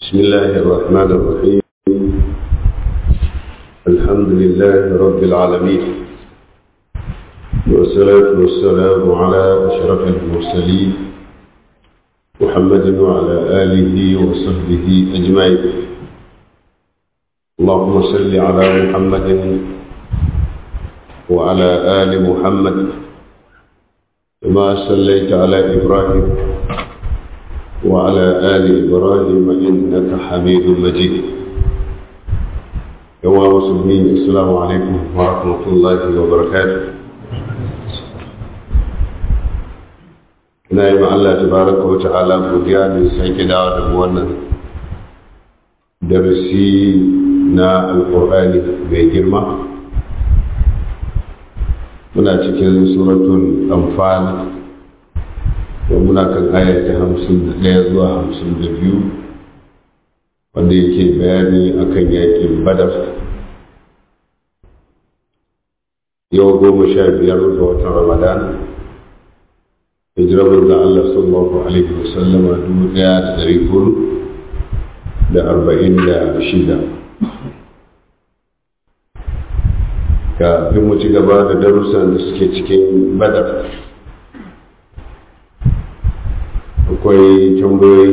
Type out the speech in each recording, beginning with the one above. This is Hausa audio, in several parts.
بسم الله الرحمن الرحيم الحمد لله رب العالمين والصلاة والسلام على أشرف المرسلين محمد وعلى آله وصحبه أجمعين اللهم صل على محمد وعلى آل محمد كما صليت على إبراهيم وعلى آل إبراهيم إنك حميد مجيد يا مسلمين السلام عليكم ورحمة الله وبركاته ina yi ma Allah tabaraka wa ta'ala godiya da sake dawo da wannan darasi na alkur'ani mai girma muna cikin suratul anfal da muna kan aya ta hamsin da ɗaya zuwa hamsin da biyu wanda yake bayani akan yakin badar yau goma sha biyar ga watan ramadan hijirar da Allah sallallahu alaihi wasallama dubu ɗaya da ɗari hudu da arba'in da shida kafin mu ci gaba da darussan da suke cikin badar akwai tambayoyi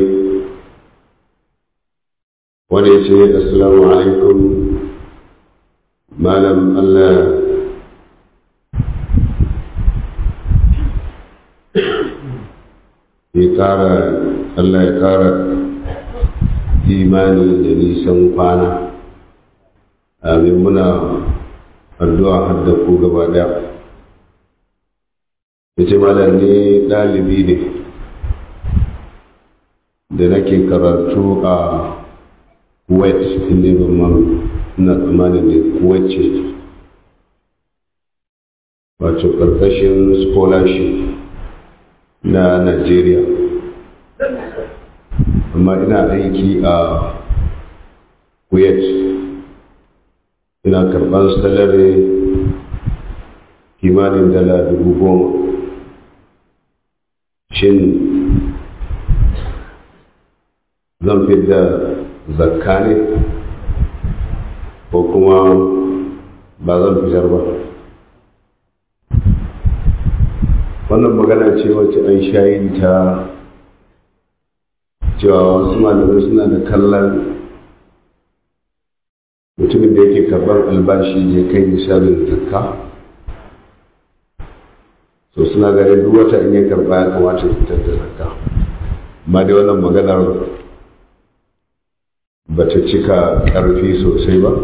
wanda ya ce assalamu alaikum malam Allah ya kara Allah ya kara imani da nisan kwana amin muna addu'a hadda ku gaba daya ya ce malam ne ɗalibi ne da nake karatu a kuwait inda ban man ina tsammanin da kuwait ce wato ƙarƙashin scholarship na Najeriya. Amma ina aiki a Kuwait. Ina karɓar salari kimanin dala dubu goma. Shin zan da zakka ne ko kuma ba zan fitar ba? wannan magana ce wacce an shayi ta cewa wasu malamai suna da kallon mutumin da yake karɓar albashi ya kai misalin zakka so suna ganin duk wata in ya karɓa ya kamata ya fitar da zakka amma dai wannan maganar ba ta cika ƙarfi sosai ba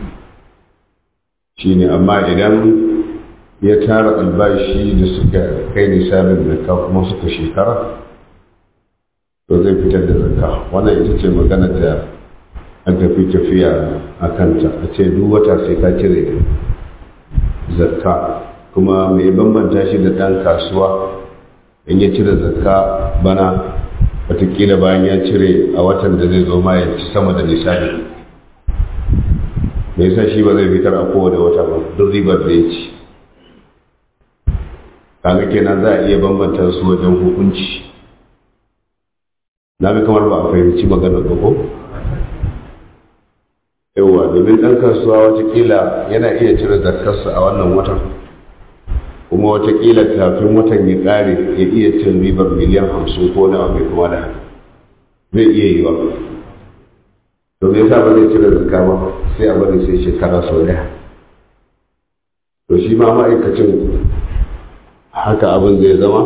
shine amma idan ya tara albashi da suka kai nisabin zakka kuma suka shekara to zai fitar da zakka wannan ita ce magana da an tafi tafiya a kanta a ce duk wata sai ka cire zakka kuma mai bambanta shi da ɗan kasuwa in ya cire zakka bana watakila bayan ya cire a watan da zai zo ma ya ci sama da nisabi me yasa shi ba zai fitar a kowane wata ba duk ribar da ya ci kaga kenan za a iya bambanta su wajen hukunci na ga kamar ba a fahimci maganar ba ko yauwa domin ɗan kasuwa watakila yana iya cire zakarsa a wannan watan kuma watakila kafin watan ya ƙare ya iya cin ribar miliyan hamsin ko nawa mai kuma da zai iya yi wa to me yasa ba zai cire zakka ba sai a bari sai shekara sau daya to shi ma ma'aikacin haka abin zai zama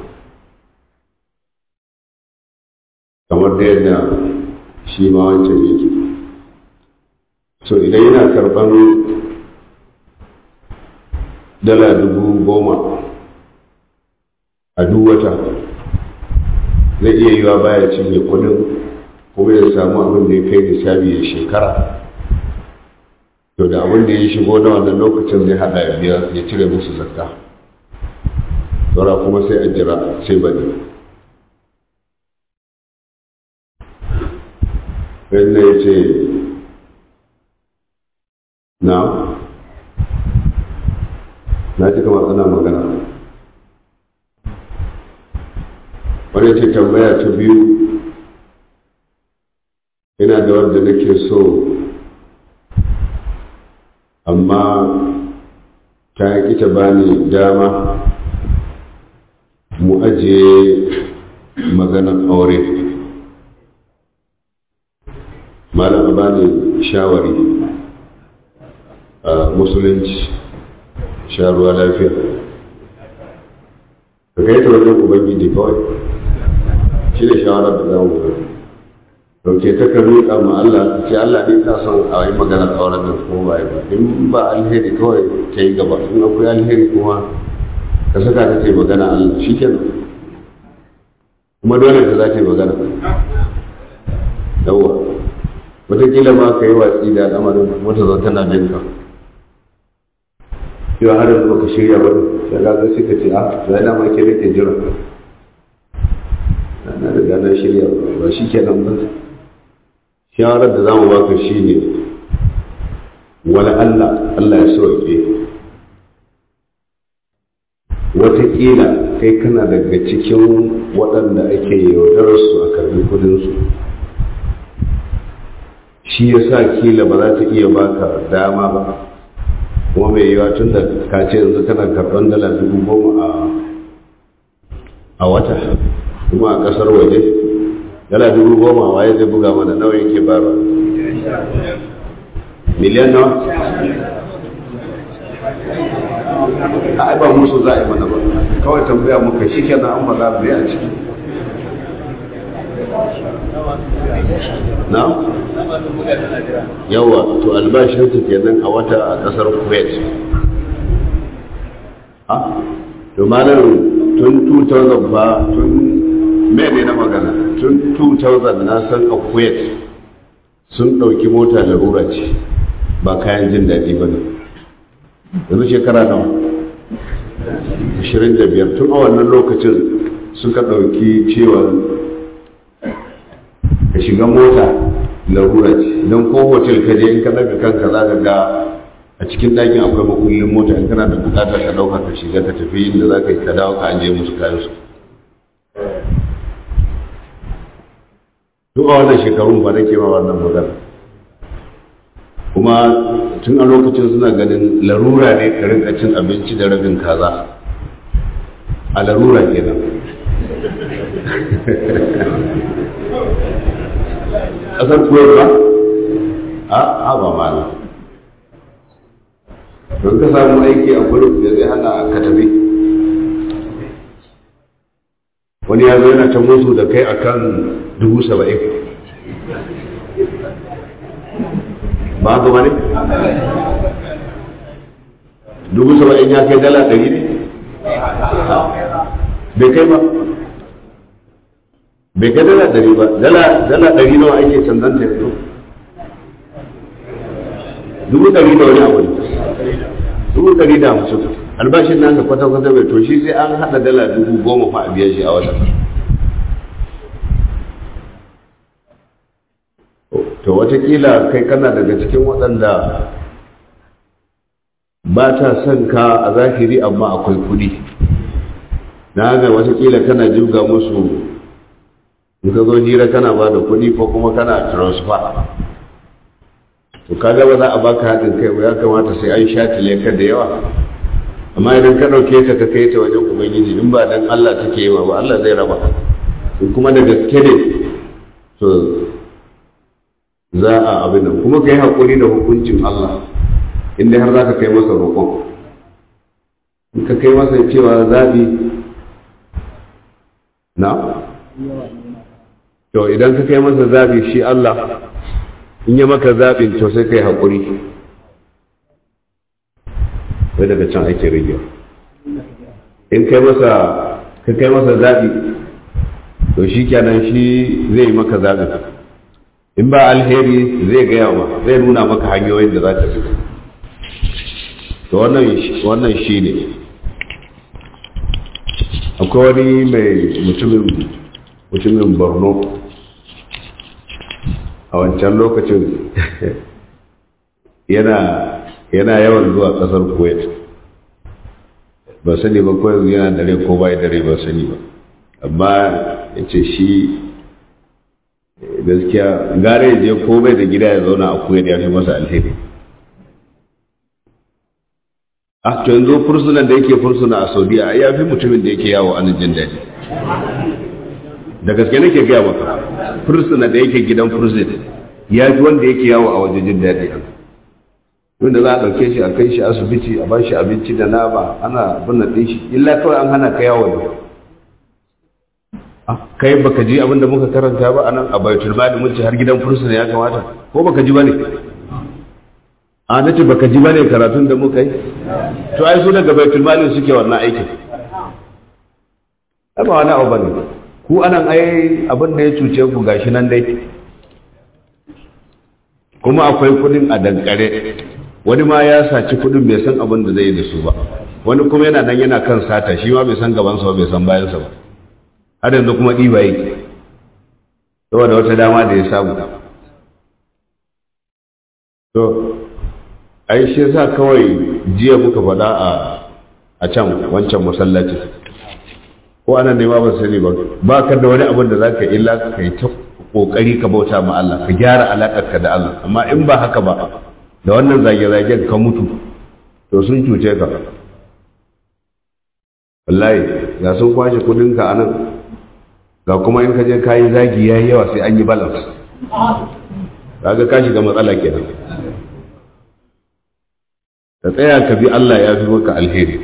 kamar da yadda shi ma wancan yake so idan yana karban dala dubu goma a duk wata zai iya yiwa baya cinye kudin kuma ya samu abin da ya kai nisabi ya shekara to da abin da ya shigo na wannan lokacin zai hada ya biya ya cire musu zakka saura kuma sai a jira sai bane wanda ya ce na na ji kamar ana magana wani ce tambaya ta biyu ina da wanda nake so amma ta ƙi ta bani dama mu ajiye maganar aure malam bani shawari a musulunci sharuwa lafiya ka kai ta wajen ubangiji kawai shi da shawarar da zamu ga dauke ta ka roƙa ma Allah ce Allah ne ta son a yi maganar auren nan ko ba ba in ba alheri kawai ta yi gaba in akwai alheri kuma ka saka ta ce magana Allah shi kenan kuma dole ta za ta yi magana yawwa wataƙila ma ka yi watsi da al'amarin wata zo tana jin ka yau har yanzu baka shirya ba sai ga ga suka ce a sai da ma ke nake jira na riga na shirya ba shi kenan ba shawarar da zamu baka shine wala Allah Allah ya sauke wataƙila kai kana daga cikin waɗanda ake yaudarar su a karbi kudinsu shi ya sa kila ba za ta iya baka dama ba kuma mai yiwa tun da ka ce yanzu kana karɓar dala dubu goma a wata kuma a ƙasar waje dala dubu goma waye zai buga mana nawa yake bara miliyan nawa a ba musu za a yi mana ba kawai tambaya muka shi kenan an faɗa bai a ciki na? yawa to albashinsu kenan a wata a kasar kuwait a to malar tun 2000 ba tun mene na magana tun 2000 na san a kuwait sun ɗauki mota larura ce ba kayan jin daɗi ba ne yanzu shekara nawa 25 tun a wannan lokacin suka ɗauki cewa ka shiga mota larura ce don ko hotel ka je in ka daga kanka za ka ga a cikin ɗakin akwai makullin mota in kana da bukatar ka ɗauka ka shiga ka tafi inda za ka yi ka dawo ka ajiye musu kayan su duk a wannan shekarun ba nake ma wannan magana kuma tun a lokacin suna ganin larura ne ka rinka cin abinci da rabin kaza a larura kenan ƙasar kuwait ba a haɓa mana don ka samu aiki a gurin da zai hana ka tafi wani ya zo yana ta musu da kai akan dubu saba'in ba ga wani dubu saba'in ya kai dala ɗari ne bai kai ba bai ga dala ɗari ba dala ɗari nawa ake canzan ta yanzu dubu ɗari da wani abu ne dubu ɗari da hamsin albashin nasa kwata-kwata bai to shi sai an haɗa dala dubu goma fa a biya shi a wata to watakila kai kana daga cikin waɗanda ba ta son ka a zahiri amma akwai kuɗi na haka watakila kana jibga musu in ka zo hira kana ba da kuɗi ko kuma kana transfer to kaga ba za a baka haɗin kai ba ya kamata sai an shatile ka da yawa amma idan ka ɗauke ta ka kai ta wajen ubangiji in ba dan Allah take yi ba Allah zai raba in kuma da gaske ne to za a abin nan kuma ka yi haƙuri da hukuncin Allah inda har za ka kai masa roƙon in ka kai masa cewa zaɓi na to idan ka kai masa zaɓi shi Allah in yi maka zaɓin to sai ka yi haƙuri wai daga can ake rage in kai masa ka kai masa zaɓi to shi kenan shi zai yi maka zaɓin in ba alheri zai gaya ma zai nuna maka hanyoyin da za ta fi to wannan shi ne akwai wani mai mutumin mutumin borno a wancan lokacin yana yana yawan zuwa kasar kuwait ba sani ba ko yanzu yana dare ko bai dare ba sani ba amma ya ce shi gaskiya gare ya je komai da gida ya zauna a kuwa ya fi masa alheri a to yanzu fursunan da yake fursuna a saudiya ya fi mutumin da yake yawo an jin daɗi da gaske nake gaya maka fursuna da yake gidan fursun ya fi wanda yake yawo a waje jin daɗi wanda za a ɗauke shi a kai shi asibiti a ba shi abinci da nama ana binne ɗin shi illa kawai an hana ka yawo ne kai baka ji abin da muka karanta ba anan a baitul mali mun ce har gidan fursuna ya kamata ko baka ji bane a nace baka ji bane karatun da muka yi to ai su daga baitul mali suke wannan aikin ai ba wani abu bane ku anan ai abin da ya cuce ku gashi nan dai kuma akwai kudin a dankare wani ma ya saci kudin bai san abin da zai yi da su ba wani kuma yana nan yana kan sata shi ma bai san gabansa ba bai san bayansa ba har yanzu kuma ɗiba yake saboda wata dama da ya samu to ai shi yasa kawai jiya muka faɗa a a can wancan masallaci ko anan ne ba ba sani ba ba ka da wani abin da za ka illa ka yi ta kokari ka bauta ma Allah ka gyara alaƙarka da Allah amma in ba haka ba da wannan zage-zagen ka mutu to sun cuce ka wallahi ya sun kwashe kudinka a nan ga kuma in ka je kayi zagi ya yi yawa sai an yi balance kaga ka shiga matsala kenan ka tsaya ka bi Allah ya fi maka alheri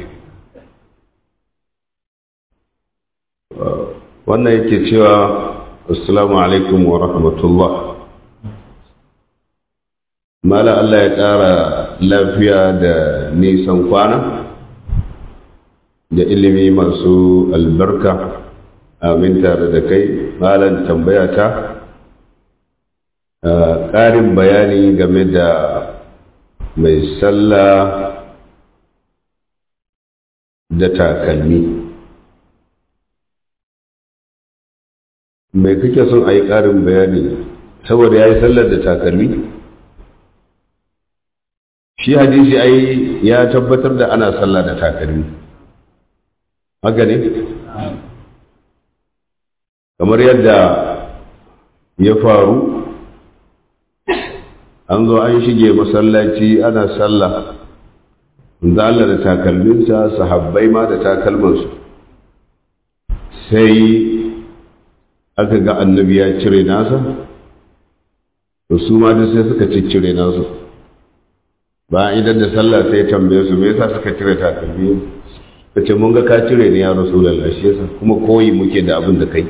wannan yake cewa assalamu alaikum wa rahmatullah mala Allah ya ƙara lafiya da nisan kwana da ilimi masu albarka amin tare da kai malam tambaya ta ƙarin bayani game da mai sallah da takalmi mai kake son a yi ƙarin bayani saboda ya yi sallar da takalmi shi hadisi ai ya tabbatar da ana sallah da takalmi haka ne kamar yadda ya faru an zo an shige masallaci ana sallah da Allah da takalminsa sahabbai ma da takalmansu sai aka ga annabi ya cire nasa to su ma duk sai suka ciccire nasu bayan idan da sallah sai tambaye su me yasa suka cire takalmi ka ce mun ga ka cire ne ya rasulullah shi yasa kuma koyi muke da abin da kai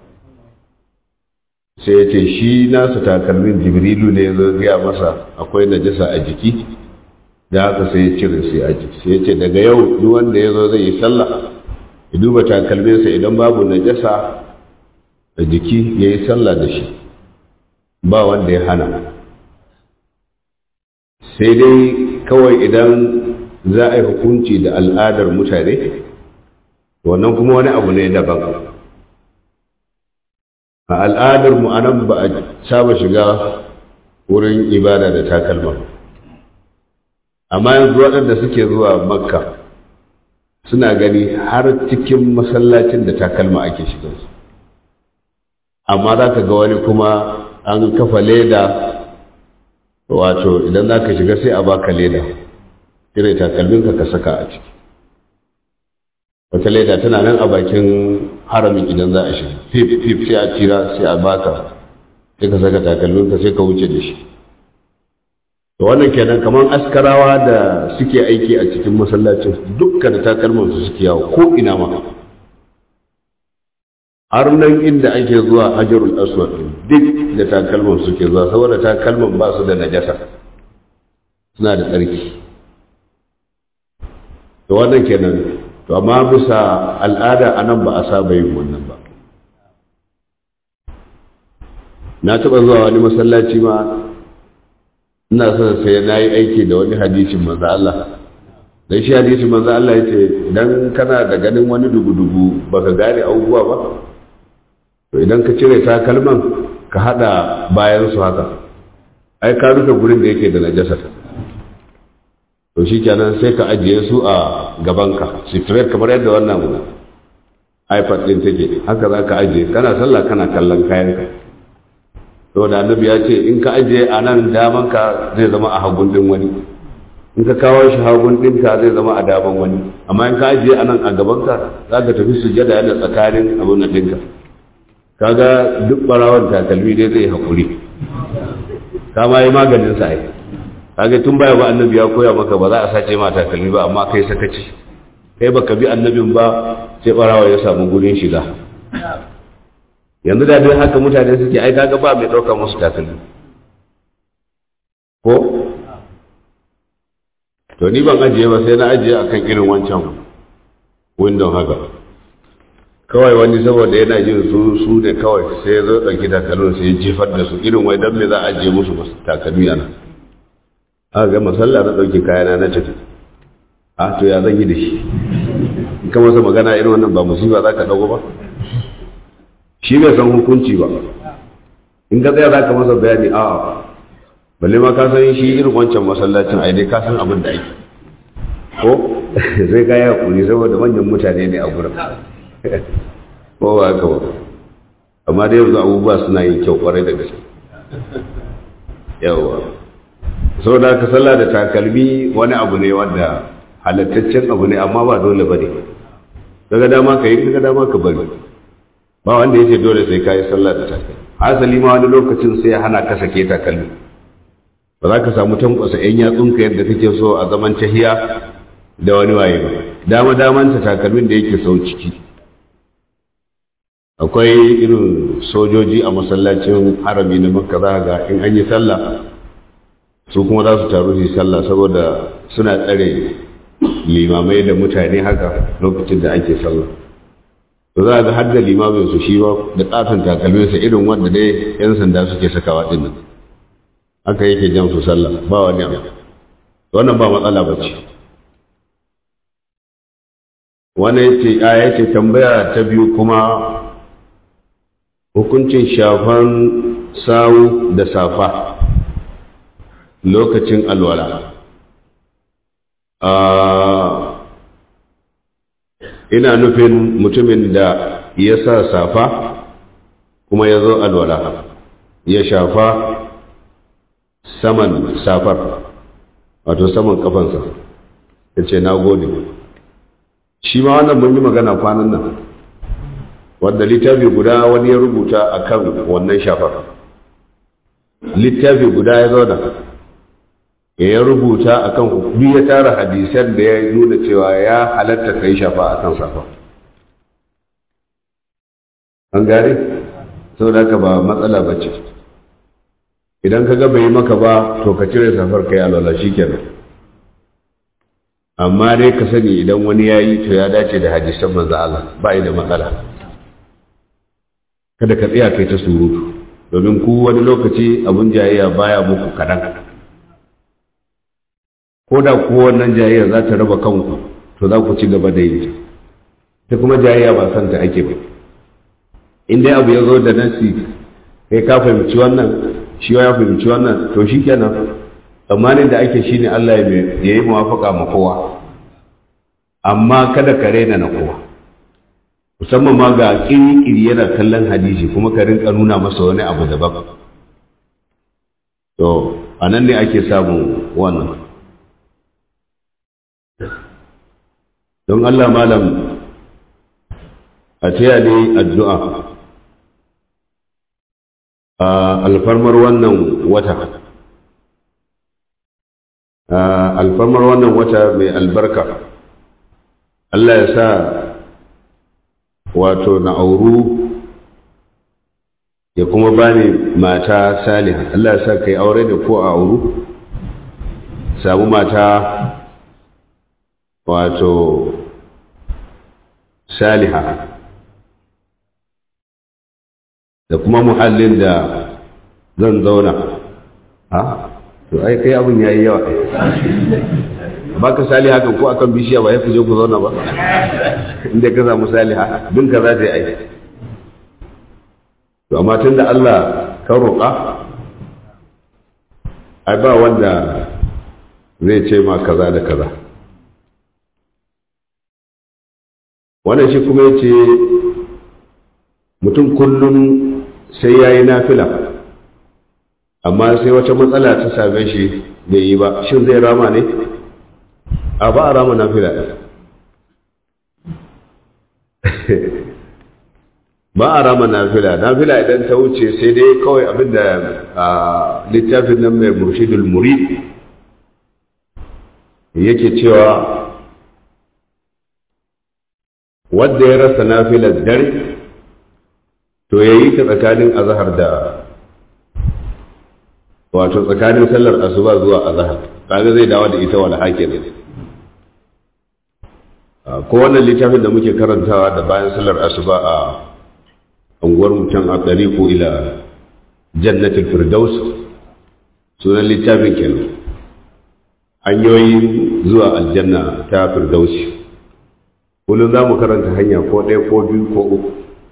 sai ya ce shi nasu takalmin jibrilu ne ya gaya masa akwai najasa a jiki da haka sai ya cire sai a jiki sai ya ce daga yau duk wanda ya zo zai yi sallah ya duba takalminsa idan babu najasa a jiki ya yi sallah da shi ba wanda ya hana sai dai kawai idan za a yi hukunci da al'adar mutane wannan kuma wani abu ne daban a al'adar mu anan ba a saba shiga wurin ibada da takalma amma yanzu waɗanda suke zuwa makka suna gani har cikin masallacin da takalma ake shiga amma za ka ga wani kuma an kafa leda wato idan za ka shiga sai a baka leda cire takalminka ka saka a ciki wata leda tana nan a bakin haramin idan za a shiga fif fif sai a tira sai a baka sai ka saka takalminka sai ka wuce da shi to wannan kenan kamar askarawa da suke aiki a cikin masallacin dukkan takalman su suke yawo ko ina ma har nan inda ake zuwa hajarul aswad duk da takalman suke zuwa saboda takalman ba su da najasa suna da tsarki to wannan kenan to amma bisa al'ada anan ba a saba yin wannan ba na taɓa zuwa wani masallaci ma ina son sai na yi aiki da wani hadisin manzo Allah dan shi hadisin manzo Allah yace idan kana da ganin wani dugu-dugu baka gane abubuwa ba to idan ka cire takalman ka hada bayan su haka ai ka rufe gurin da yake da najasa to shi kenan sai ka ajiye su a gabanka straight kamar yadda wannan ipad din take haka za ka ajiye kana sallah kana kallon kayanka saboda annabi ya ce in ka ajiye a nan damanka zai zama a hagun din wani in ka kawo shi hagun ɗinka zai zama a daman wani amma in ka ajiye a nan a gabanka za ka tafi sujada yana tsakanin abin da ɗinka kaga duk ɓarawon takalmi dai zai haƙuri ka ma yi maganin sa ai kaga tun baya ba annabi ya koya maka ba za a sace ma takalmi ba amma kai sakaci kai baka bi annabin ba sai ɓarawa ya samu gurin shiga yanzu da dai haka mutane suke ai kaga ba mai ɗauka musu takalmi ko to ni ban ajiye ba sai na ajiye akan irin wancan windon haka kawai wani saboda yana jin su su ne kawai sai ya zo ɗauki takalmin sai ya jefar da su irin wai don me za a ajiye musu takalmi a nan aka ga masalla na ɗauki kayana na tafi a to ya zan yi da shi in ka masa magana irin wannan ba musiba za ka ɗauko ba shi bai san hukunci ba in ka tsaya za ka masa bayani a'a balle ma ka san shi irin wancan masallacin ai dai ka san abin da ake ko sai ka yi hakuri saboda manyan mutane ne a gurin ko ba haka ba amma dai yanzu abubuwa suna yin kyau kwarai da gaske yawa saboda ka sallah da takalmi wani abu ne wanda halattaccen abu ne amma ba dole ba ne daga dama ka yi daga dama ka bari ba wanda ya ce dole sai ka yi sallah da takalmi hasali ma wani lokacin sai ya hana ka sake takalmi ba za ka samu tankwasa 'yan yatsunka yadda kake so a zaman tahiya da wani waye ba dama damanta takalmin da yake sau ciki akwai irin sojoji a masallacin harami na makka za ga in an yi sallah su kuma za su taru su sallah saboda suna tsare limamai da mutane haka lokacin da ake sallah to za ga har da limamin su shi ba da katon takalminsa irin wanda dai 'yan sanda suke sakawa din nan haka yake jan su sallah ba wani abu wannan ba matsala ba ce wani yace a yace tambaya ta biyu kuma hukuncin shafan sawu da safa lokacin alwala ina nufin mutumin da ya sa safa kuma ya zo alwala ya shafa saman safar wato saman kafansa ya ce na gode shi ma wannan mun yi magana kwanan nan wanda littafi guda wani ya rubuta a kan wannan shafar littafi guda ya zauna ya rubuta a kan duk ya tara hadisan da ya nuna cewa ya halatta ka yi shafa a kan safa an gane sau da haka ba matsala ba ce idan ka ga bai maka ba to ka cire safar kai alwala kenan amma dai ka sani idan wani ya yi to ya dace da hadisan manzo Allah ba da matsala kada ka tsaya kai ta surutu domin ku wani lokaci abun jayayya baya muku kadan ko da ku wannan jayayya za ta raba kanku to za ku ci gaba da yi ta kuma jayayya ba san ta ake ba in dai abu ya zo da nasi kai ka fahimci wannan shi ya fahimci wannan to shi kenan tsammanin da ake shine Allah ya yi muwafaka ma kowa amma kada ka rena na kowa musamman ma ga kiri yana kallon hadisi kuma ka rinka nuna masa wani abu daban to a nan ne ake samun wannan don Allah malam a taya ne addu'a a alfarmar wannan wata alfarmar wannan wata mai albarka Allah ya sa wato na auru ya kuma bani mata saliha Allah ya sa kai aure da ko a auru samu mata wato saliha da kuma muhallin da zan zauna ha to ai kai abin yayi yawa ba ka saliha kan ko akan bishiya ba ya fi je ku zauna ba inda ka samu saliha bin ka za ta yi aiki to amma tun da Allah ka roƙa ai ba wanda zai ce ma kaza da kaza wannan shi kuma ya ce mutum kullum sai ya yi nafila amma sai wata matsala ta same shi bai yi ba shin zai rama ne a ba a rama nafila ba a rama nafila nafila idan ta wuce sai dai kawai abinda a littafin nan mai murshidul murid yake cewa wadda ya rasa nafilar dare to ya yi ta tsakanin azahar da wato tsakanin sallar asuba zuwa azahar kaga zai dawo da ita wala hakin ko wannan littafin da muke karantawa da bayan sallar asuba a unguwar mutum a ko ila jannatul firdaus sunan littafin kenan hanyoyin zuwa aljanna ta firdausi kullum za mu karanta hanya ko ɗaya ko biyu ko uku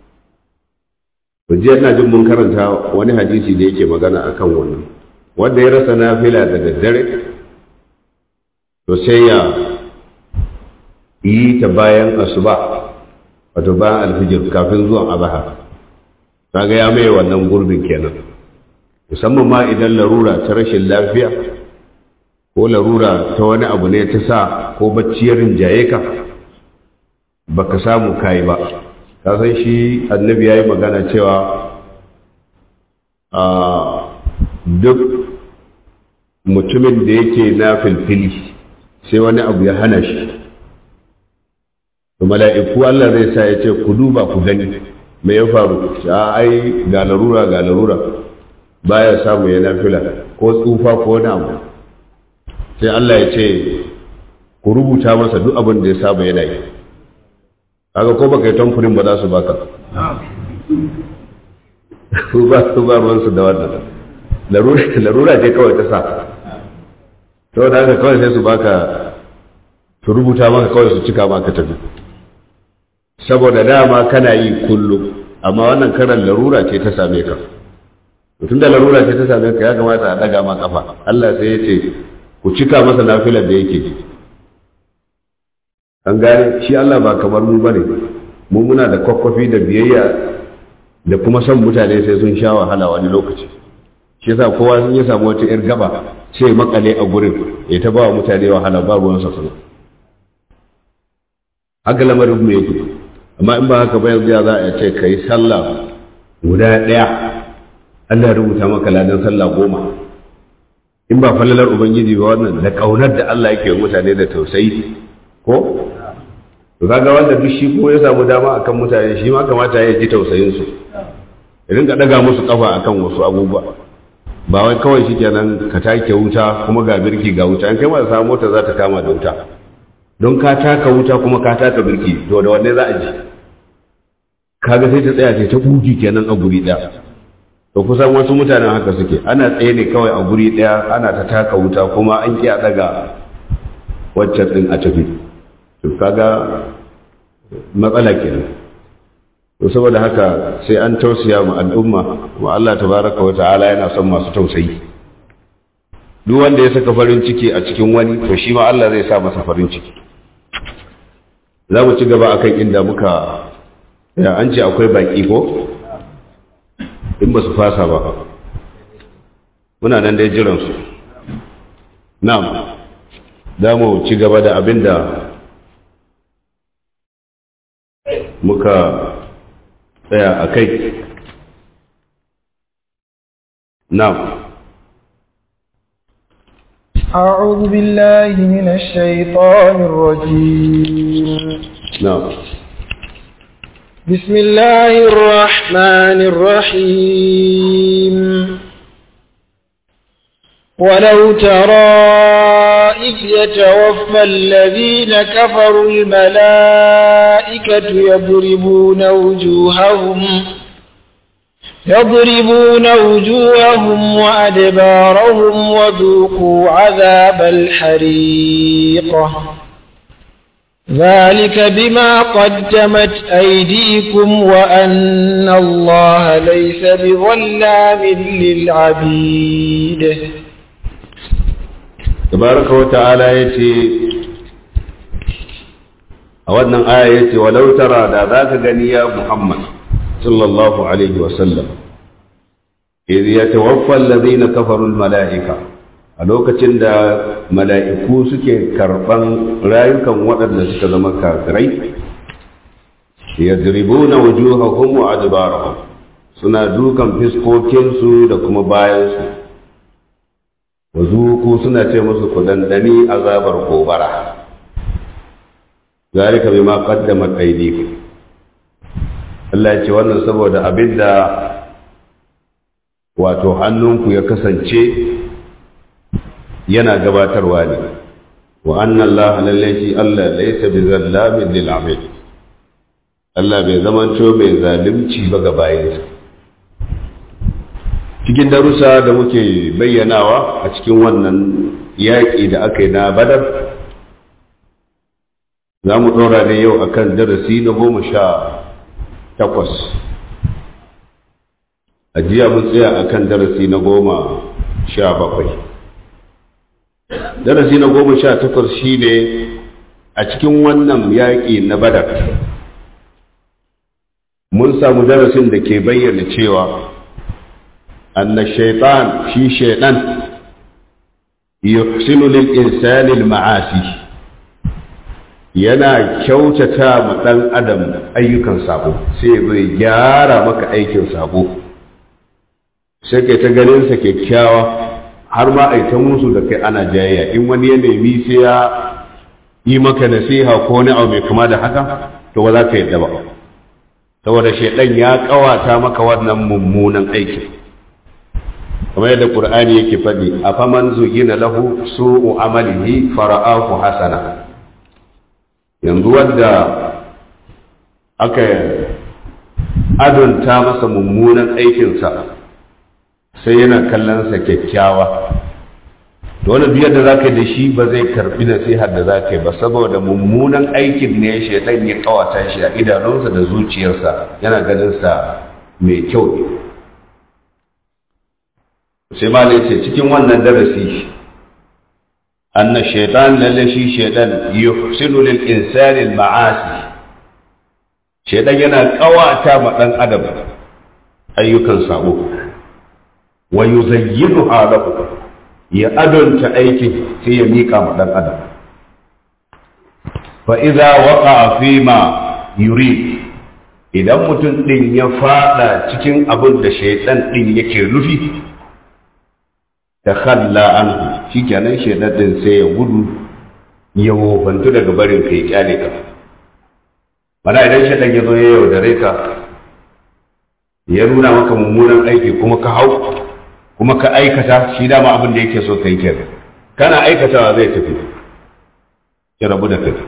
jiya na jin mun karanta wani hadisi da yake magana akan wannan wanda ya rasa nafila da daddare to sai ya yi ta bayan asuba wato bayan alfijir kafin zuwan azahar kaga ya mai wannan gurbin kenan musamman ma idan larura ta rashin lafiya ko larura ta wani abu ne ta sa ko bacciyar rinjaye ka baka samu kayi ba ka san shi annabi ya yi magana cewa a duk mutumin da yake na filfili sai wani abu ya hana shi mala'iku Allah zai sa ya ce ku duba ku gani me ya faru a ai ga larura ga larura baya samu ya nafila ko tsufa ko wani abu sai Allah ya ce ku rubuta masa duk abin da ya saba yana yi kaga ko baka yi tamfurin ba za su baka su ba su ba ruwansu da wannan larura ce kawai ta sa to da haka kawai sai su baka su rubuta maka kawai su cika maka tafi saboda dama kana yi kullum amma wannan karan larura ce ta same ka tun da larura ce ta same ka ya kamata a daga ma kafa Allah sai ya ce ku cika masa nafilar da yake an gane shi Allah ba kamar mu bane mu muna da kwakwafi da biyayya da kuma son mutane sai sun sha wahala wani lokaci shi yasa kowa sun ya samu wata yar gaba sai makale a gurin ya ta ba wa mutane wahala ba ruwan sa kuma haka lamarin mu yake amma in ba haka ba yanzu za a ce kai sallah guda ɗaya Allah ya rubuta maka ladan sallah goma in ba falalar ubangiji ba wannan da kaunar da Allah yake mutane da tausayi ko to kaga wanda duk shi ko ya samu dama akan mutane shi ma kamata ya ji tausayin su idan ka daga musu kafa akan wasu abubuwa ba wai kawai shikenan ka take wuta kuma ga birki ga wuta in kai ma samu mota za ta kama da wuta don ka taka wuta kuma ka taka birki to da wanne za a ji kaga sai ta tsaya ce ta buji kenan a guri daya to kusan wasu mutanen haka suke ana tsaye ne kawai a guri daya ana ta taka wuta kuma an ki a daga waccan din a tafi to kaga matsala kenan to saboda haka sai an tausaya mu al'umma wa Allah tabaraka wa ta'ala yana son masu tausayi duk wanda ya saka farin ciki a cikin wani to shi ma Allah zai sa masa farin ciki za mu ci gaba akan inda muka ya an ce akwai baki ko in ba su fasa ba muna nan dai jiransu na'am za mu ci gaba da abin da muka tsaya a kai na'am أعوذ بالله من الشيطان الرجيم نعم بسم الله الرحمن الرحيم ولو ترى إذ يتوفى الذين كفروا الملائكة يضربون وجوههم يضربون وجوههم وأدبارهم وذوقوا عذاب الحريق ذلك بما قدمت أيديكم وأن الله ليس بظلام للعبيد tabaraka wa ta'ala yace a wannan aya yace walau tara da zaka gani ya Muhammad sallallahu alaihi wa sallam idh yatawaffa alladhina kafaru almala'ika a lokacin da mala'iku suke karban rayukan waɗanda suka zama kafirai yadribuna wujuhahum wa adbarahum suna dukan fiskokinsu da kuma bayansu wazuku suna ce musu ku dandani azabar gobara zalika bima qaddamat aydikum Allah ya ce wannan saboda abinda wato hannunku ya kasance yana gabatarwa ne wa anna Allah lalle shi Allah laysa bizallamin lil abid Allah bai zamanto mai zalunci ba ga bayinsa cikin darussa da muke bayyanawa a cikin wannan yaƙi da aka yi na badar za mu ɗora ne yau a kan darasi na goma sha takwas a jiya mun tsaya a kan darasi na goma sha bakwai darasi na goma sha takwas shi ne a cikin wannan yaƙi na badar mun samu darasin da ke bayyana cewa أن الشيطان في شيطان يحسن للإنسان المعاصي yana kyautata ma ɗan adam ayyukan sabo sai bai gyara maka aikin sabo sai kai ta ganinsa kyakkyawa har ma a ta musu da kai ana jayayya in wani ya nemi sai ya yi maka nasiha ko wani abu mai kama da haka to ba za ka yadda ba saboda shaidan ya kawata maka wannan mummunan aikin kamar yadda qur'ani yake faɗi afaman zugina lahu su'u amalihi fara'ahu hasana yanzu wanda aka adonta masa mummunan aikinsa sai yana kallonsa kyakkyawa to wani biyar da za ka yi da shi ba zai karbi nasihar da za ka yi ba saboda mummunan aikin ne shaitan ya kawata shi a idanunsa da zuciyarsa yana ganinsa mai kyau ne sai malai ce cikin wannan darasi anna shaitan lalle shi shaitan yuhsinu lil insani al ma'asi shaitan yana kawata ma dan adam ayyukan sabo wa yuzayyidu lahu ya adonta aikin sai ya mika ma dan adam fa idza waqa'a fi ma yurid idan mutum din ya fada cikin abin da shaitan din yake nufi ta khalla anhu shikenan shedan din sai ya gudu ya wofantu daga barin kai kyale ka mana idan shedan ya zo ya yaudare ka ya nuna maka mummunan aiki kuma ka hau kuma ka aikata shi dama abin da yake so kai kenan kana aikatawa zai tafi ya rabu da kai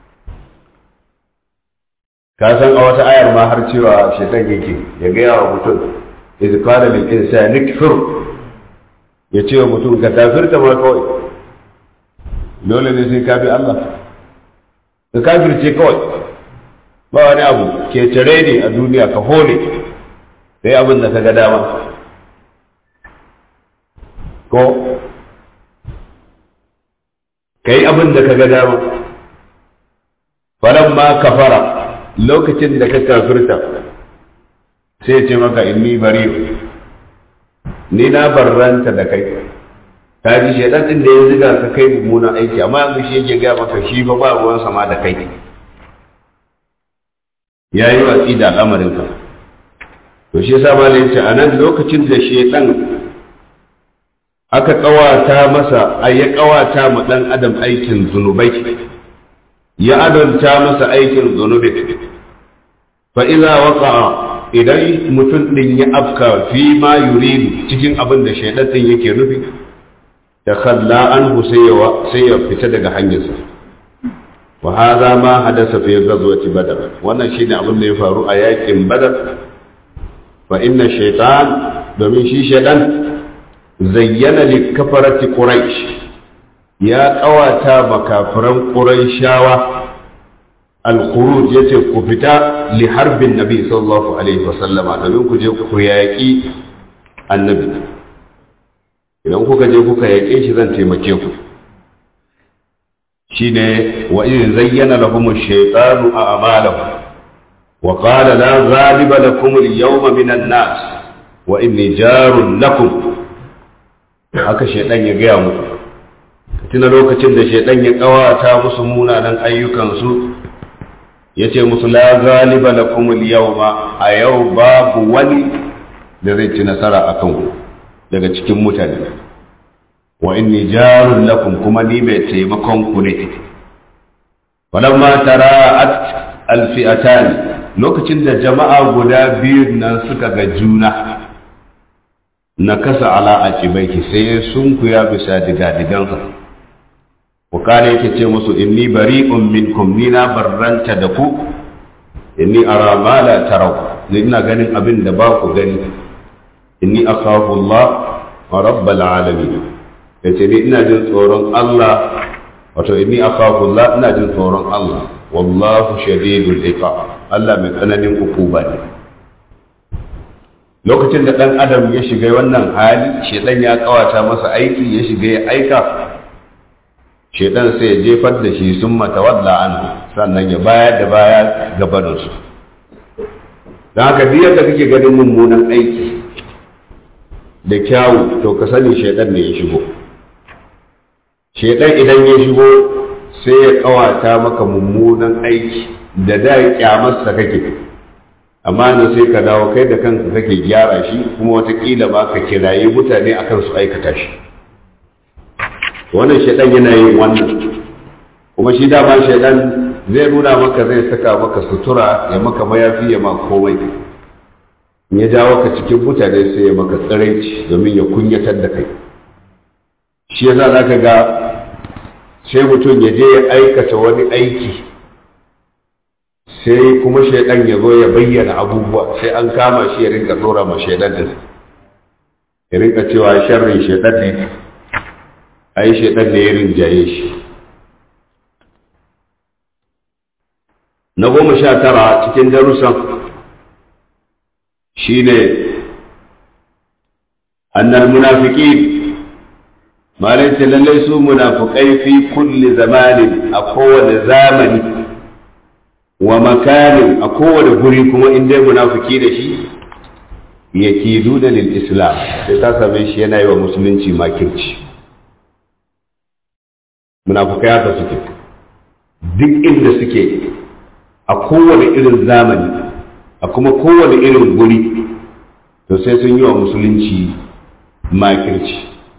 ka san a wata ayar ma har cewa shedan yake ya gaya wa mutum iz qala lil insani kfur ya ce wa mutum ka kafirta ma kawai dole ne sai ka bi Allah ka kafirce kawai ba wani abu ke tare ne a duniya ka hole sai abin da ka ga dama ko ka yi abin da ka ga dama falon ma kafara lokacin da ka kafirta sai ce maka inni bari ni na barranta da kai ka ji shaidan din da ya ziga ka kai mummunan aiki amma yanzu shi yake gaya maka shi fa ba ruwan sama da kai ya yi watsi da al'amarin ka to shi yasa ma ce a nan lokacin da shaidan aka kawata masa ai ya kawata ma dan adam aikin zunubai ya adonta masa aikin zunubi fa idza waqa'a idan mutum ɗin ya afka fi ma yuridu cikin abin da shaidan ɗin yake nufi da khalla anhu sai ya fita daga hanyarsa wa hadha ma hadasa fi ghazwati badar wannan shine abin da ya faru a yakin badar fa inna shaytan domin shi shaidan zayyana li kafarati quraish ya kawata makafiran quraishawa al-khuruj yace ku fita li harbin nabi sallallahu alaihi wasallam domin ku je ku yaƙi annabi idan kuka je kuka yaƙe shi zan taimake ku shine wa in zayyana lahum ash-shaytanu a'malahum wa qala la ghaliba lakum al-yawma min an-nas wa inni jarun lakum haka shaidan ya gaya muku tuna lokacin da shaidan ya kawata musu munanan ayyukansu ya ce musu la galiba lakum al-yawma a yau babu wani da zai ci nasara a kanku daga cikin mutane wa inni jarun lakum kuma ni mai taimakon ku ne walamma tara'at alfi'atan lokacin da jama'a guda biyu nan suka ga juna na kasa ala a cibaiki sai sun kuya bisa diga-digansa wakana yake ce musu inni bari'un minkum ni na barranta da ku inni ara ma la tarau ni ina ganin abin da ba ku gani inni akhafu Allah wa rabbal alamin yace ni ina jin tsoron Allah wato inni akhafu Allah ina jin tsoron Allah wallahu shadidul iqab Allah mai tsananin hukuma ne lokacin da dan adam ya shiga wannan hali shedan ya kawata masa aiki ya shiga ya aika shedan sai ya jefar da shi sun matawalla an sannan ya bayar da baya gabanin su don haka duk yadda kake ganin mummunan aiki da kyawu to ka sani shedan ne ya shigo shedan idan ya shigo sai ya kawata maka mummunan aiki da da kyamarsa kake amma na sai ka dawo kai da kanka kake gyara shi kuma watakila ma ka kiraye mutane akan su aikata shi wannan shaidan yana yin wannan kuma shi dama shaidan zai nuna maka zai saka maka sutura ya maka mayafi ya ma komai in ya jawo ka cikin mutane sai ya maka tsiraici domin ya kunyatar da kai shi yasa za ka ga sai mutum ya je ya aikata wani aiki sai kuma shaidan ya zo ya bayyana abubuwa sai an kama shi ya rinka tsora ma shaidan din ya rinka cewa sharrin shaidan ne ai shaidan ne ya rinjaye shi na goma sha tara cikin darussan shine annal munafiqin malai ce lallai su munafukai fi kulli zamanin a kowane zamani wa makanin a kowane guri kuma in dai munafiki da shi ya kidu da lil islam sai ta same shi yana yi wa musulunci makirci munafukai haka suke duk inda suke a kowane irin zamani a kuma kowane irin guri to sai sun yi wa musulunci makirci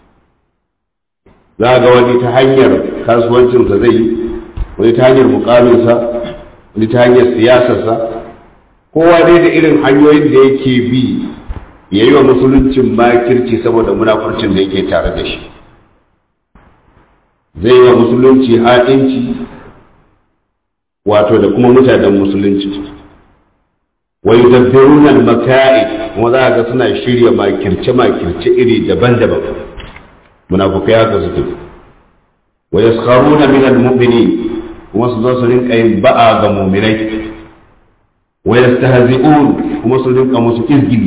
za ga wani ta hanyar kasuwancinsa zai yi wani ta hanyar mukaminsa wani ta hanyar siyasarsa kowa dai da irin hanyoyin da yake bi ya yi wa musuluncin makirci saboda munafurcin da yake tare da shi zai yi wa musulunci haɗinci wato da kuma mutanen musulunci wa yudabbiruna al-maka'i kuma za ga suna shirya makirce makirce iri daban-daban munafukai haka suke wa yaskharuna min al-mu'minin kuma su zo su rinka yin ba'a ga mu'minai wa yastahzi'un kuma su rinka musu izgili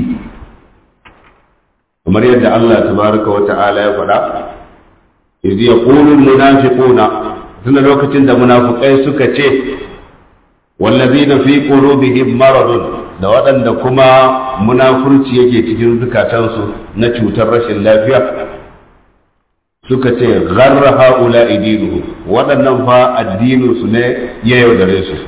kamar yadda Allah tabaraka wa ta'ala ya faɗa idh yaqulu al-munafiquna tunda lokacin da munafukai suka ce wallazina fi qulubihim maradun da waɗanda kuma munafurci yake cikin zukatansu na cutar rashin lafiya suka ce gharra haula idinuhu waɗannan fa addininsu ne ya yaudare su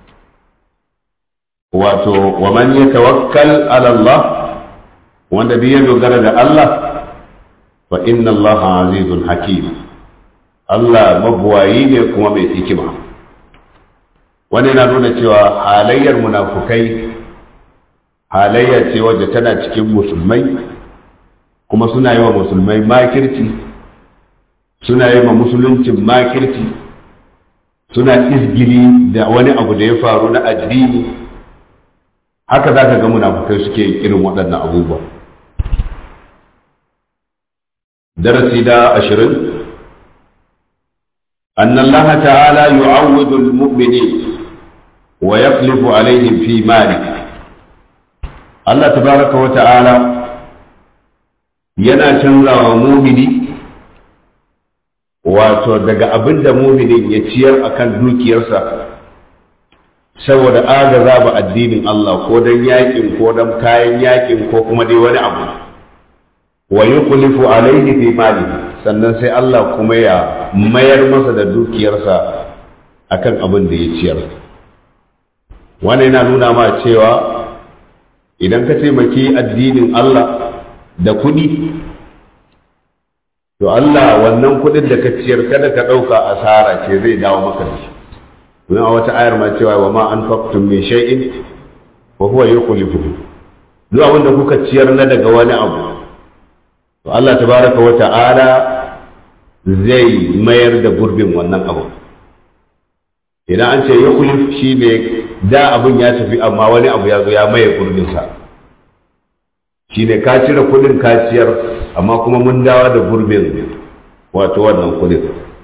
wato wa man yatawakkal ala Allah wanda bi ya dogara da Allah fa inna Allah azizun hakim Allah mabuwayi ne kuma mai hikima wani na nuna cewa halayyar munafukai halayya ce wadda tana cikin musulmai kuma suna yi wa musulmai makirci suna yi wa musuluncin makirci suna izgili da wani abu da ya faru na addini haka za ka ga munafukai suke irin waɗannan abubuwa darasi da ashirin أن الله تعالى يعوض المؤمنين ويخلف عليهم في ماله الله تبارك وتعالى yana canza wa mumini wato daga abin da muminin ya ciyar akan dukiyarsa saboda agaza ba addinin Allah ko don yakin ko don kayan yakin ko kuma dai wani abu wa yukhlifu alaihi fi mali sannan sai Allah kuma ya mayar masa da dukiyarsa akan abin da ya ciyar wannan yana nuna ma cewa idan ka taimaki addinin Allah da kuɗi to Allah wannan kuɗin da ka ciyar kada ka ɗauka asara ce zai dawo maka da shi don a wata ayar ma cewa wa ma an faktun min shay'in wa huwa yukhlifuhu duk abin da kuka ciyar na daga wani abu to Allah tabaraka wa ta'ala zai mayar da gurbin wannan abu idan an ce yukhlif shine da abin ya tafi amma wani abu ya zo ya maye gurbin sa shine ka cire kudin ka ciyar amma kuma mun dawo da gurbin wato wannan kudin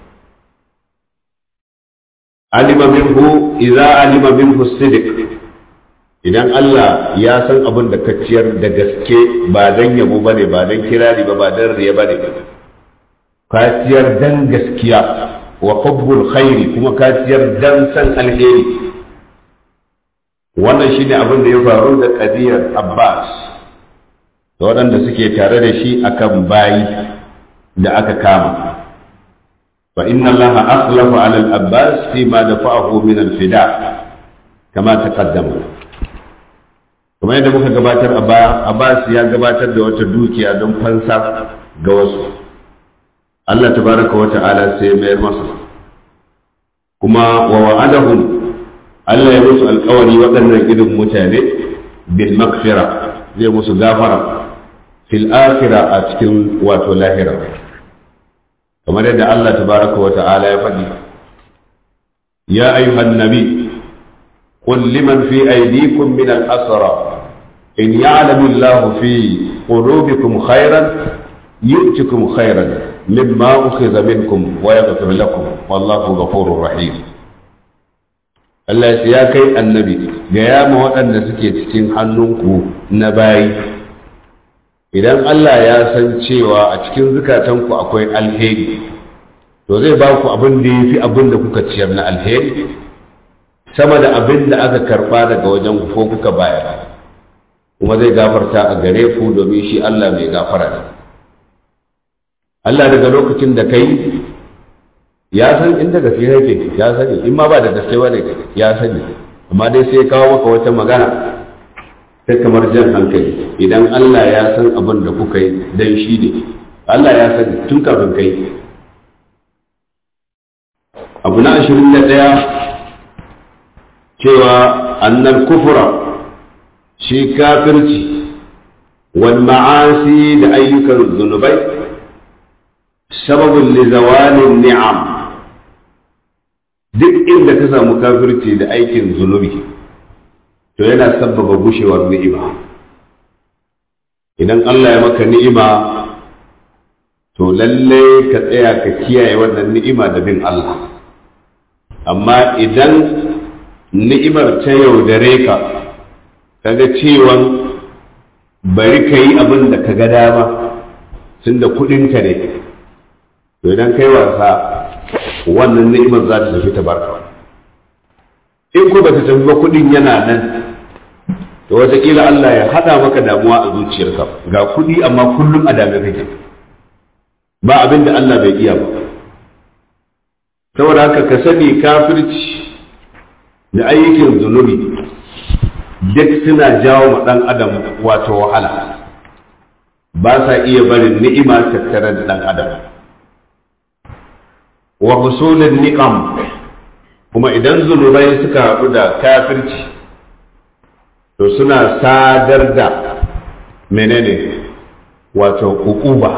alima minhu idza alima minhu sidiq idan Allah ya san abin da ka ciyar da gaske ba dan yabo bane ba dan kirari ba ba dan riya bane ka ciyar dan gaskiya wa hubbul khairi kuma ka ciyar dan san alheri wannan shine abin da ya faru da qadiyar Abbas da waɗanda suke tare da shi akan bayi da aka kama فإن الله أخلف على الأباس فيما دفعه من الفداء كما تقدم kuma yadda muka gabatar a baya Abbas ya gabatar da wata dukiya don fansa ga wasu Allah tabaraka wa ta'ala sai mayar masa kuma wa wa'adahum Allah ya musu alƙawari waɗannan irin mutane bil maghfira zai musu gafara fil akhirah a cikin wato lahira kamar yadda Allah tabaraka wa ta'ala ya faɗi ya ayyuhan nabi qul liman fi aydikum min al-asra in ya'lamu Allah fi qulubikum khairan yu'tikum khairan mimma ukhidha minkum wa yaghfir lakum wallahu ghafurur rahim Allah ya kai annabi ga ya ma waɗanda suke cikin hannunku na bayi idan Allah ya san cewa a cikin zukatanku akwai alheri to zai ba ku abin da ya fi abin da kuka ciyar na alheri sama da abin da aka karɓa daga wajen ko kuka bayar kuma zai gafarta a gare ku domin shi Allah mai gafara ne Allah daga lokacin da kai ya san inda gaske yake ya sani in ma ba da gaske ba ne ya sani amma dai sai kawo maka wata magana sai kamar jan hankali idan Allah ya san abin da kuka yi dan shi ne Allah ya san tun kafin kai abu na ashirin da ɗaya cewa annal kufura shi kafirci wal ma'asi da ayyukan zunubai sababin lizawalin ni'am duk inda ka samu kafirci da aikin zunubi to yana sabbaba gushewar ni'ima idan Allah ya maka ni'ima to lalle ka tsaya ka kiyaye wannan ni'ima da bin Allah amma idan ni'imar ta yaudare ka kaga cewan bari ka yi abin da ka ga dama tun da kuɗinka ne to idan kai wasa wannan ni'imar za ta tafi ta barka in ko ba ta tafi ba kuɗin yana nan to wataƙila Allah ya haɗa maka damuwa a zuciyarka ga kuɗi amma kullum a dame kake ba abin da Allah bai iya ba saboda haka ka sani kafirci da ayyukan zunubi duk suna jawo ma ɗan adam wato wahala ba sa iya barin ni'ima tattare da ɗan adam wa husulun niqam kuma idan zunubai suka haɗu da kafirci to suna sadar da menene wato ukuba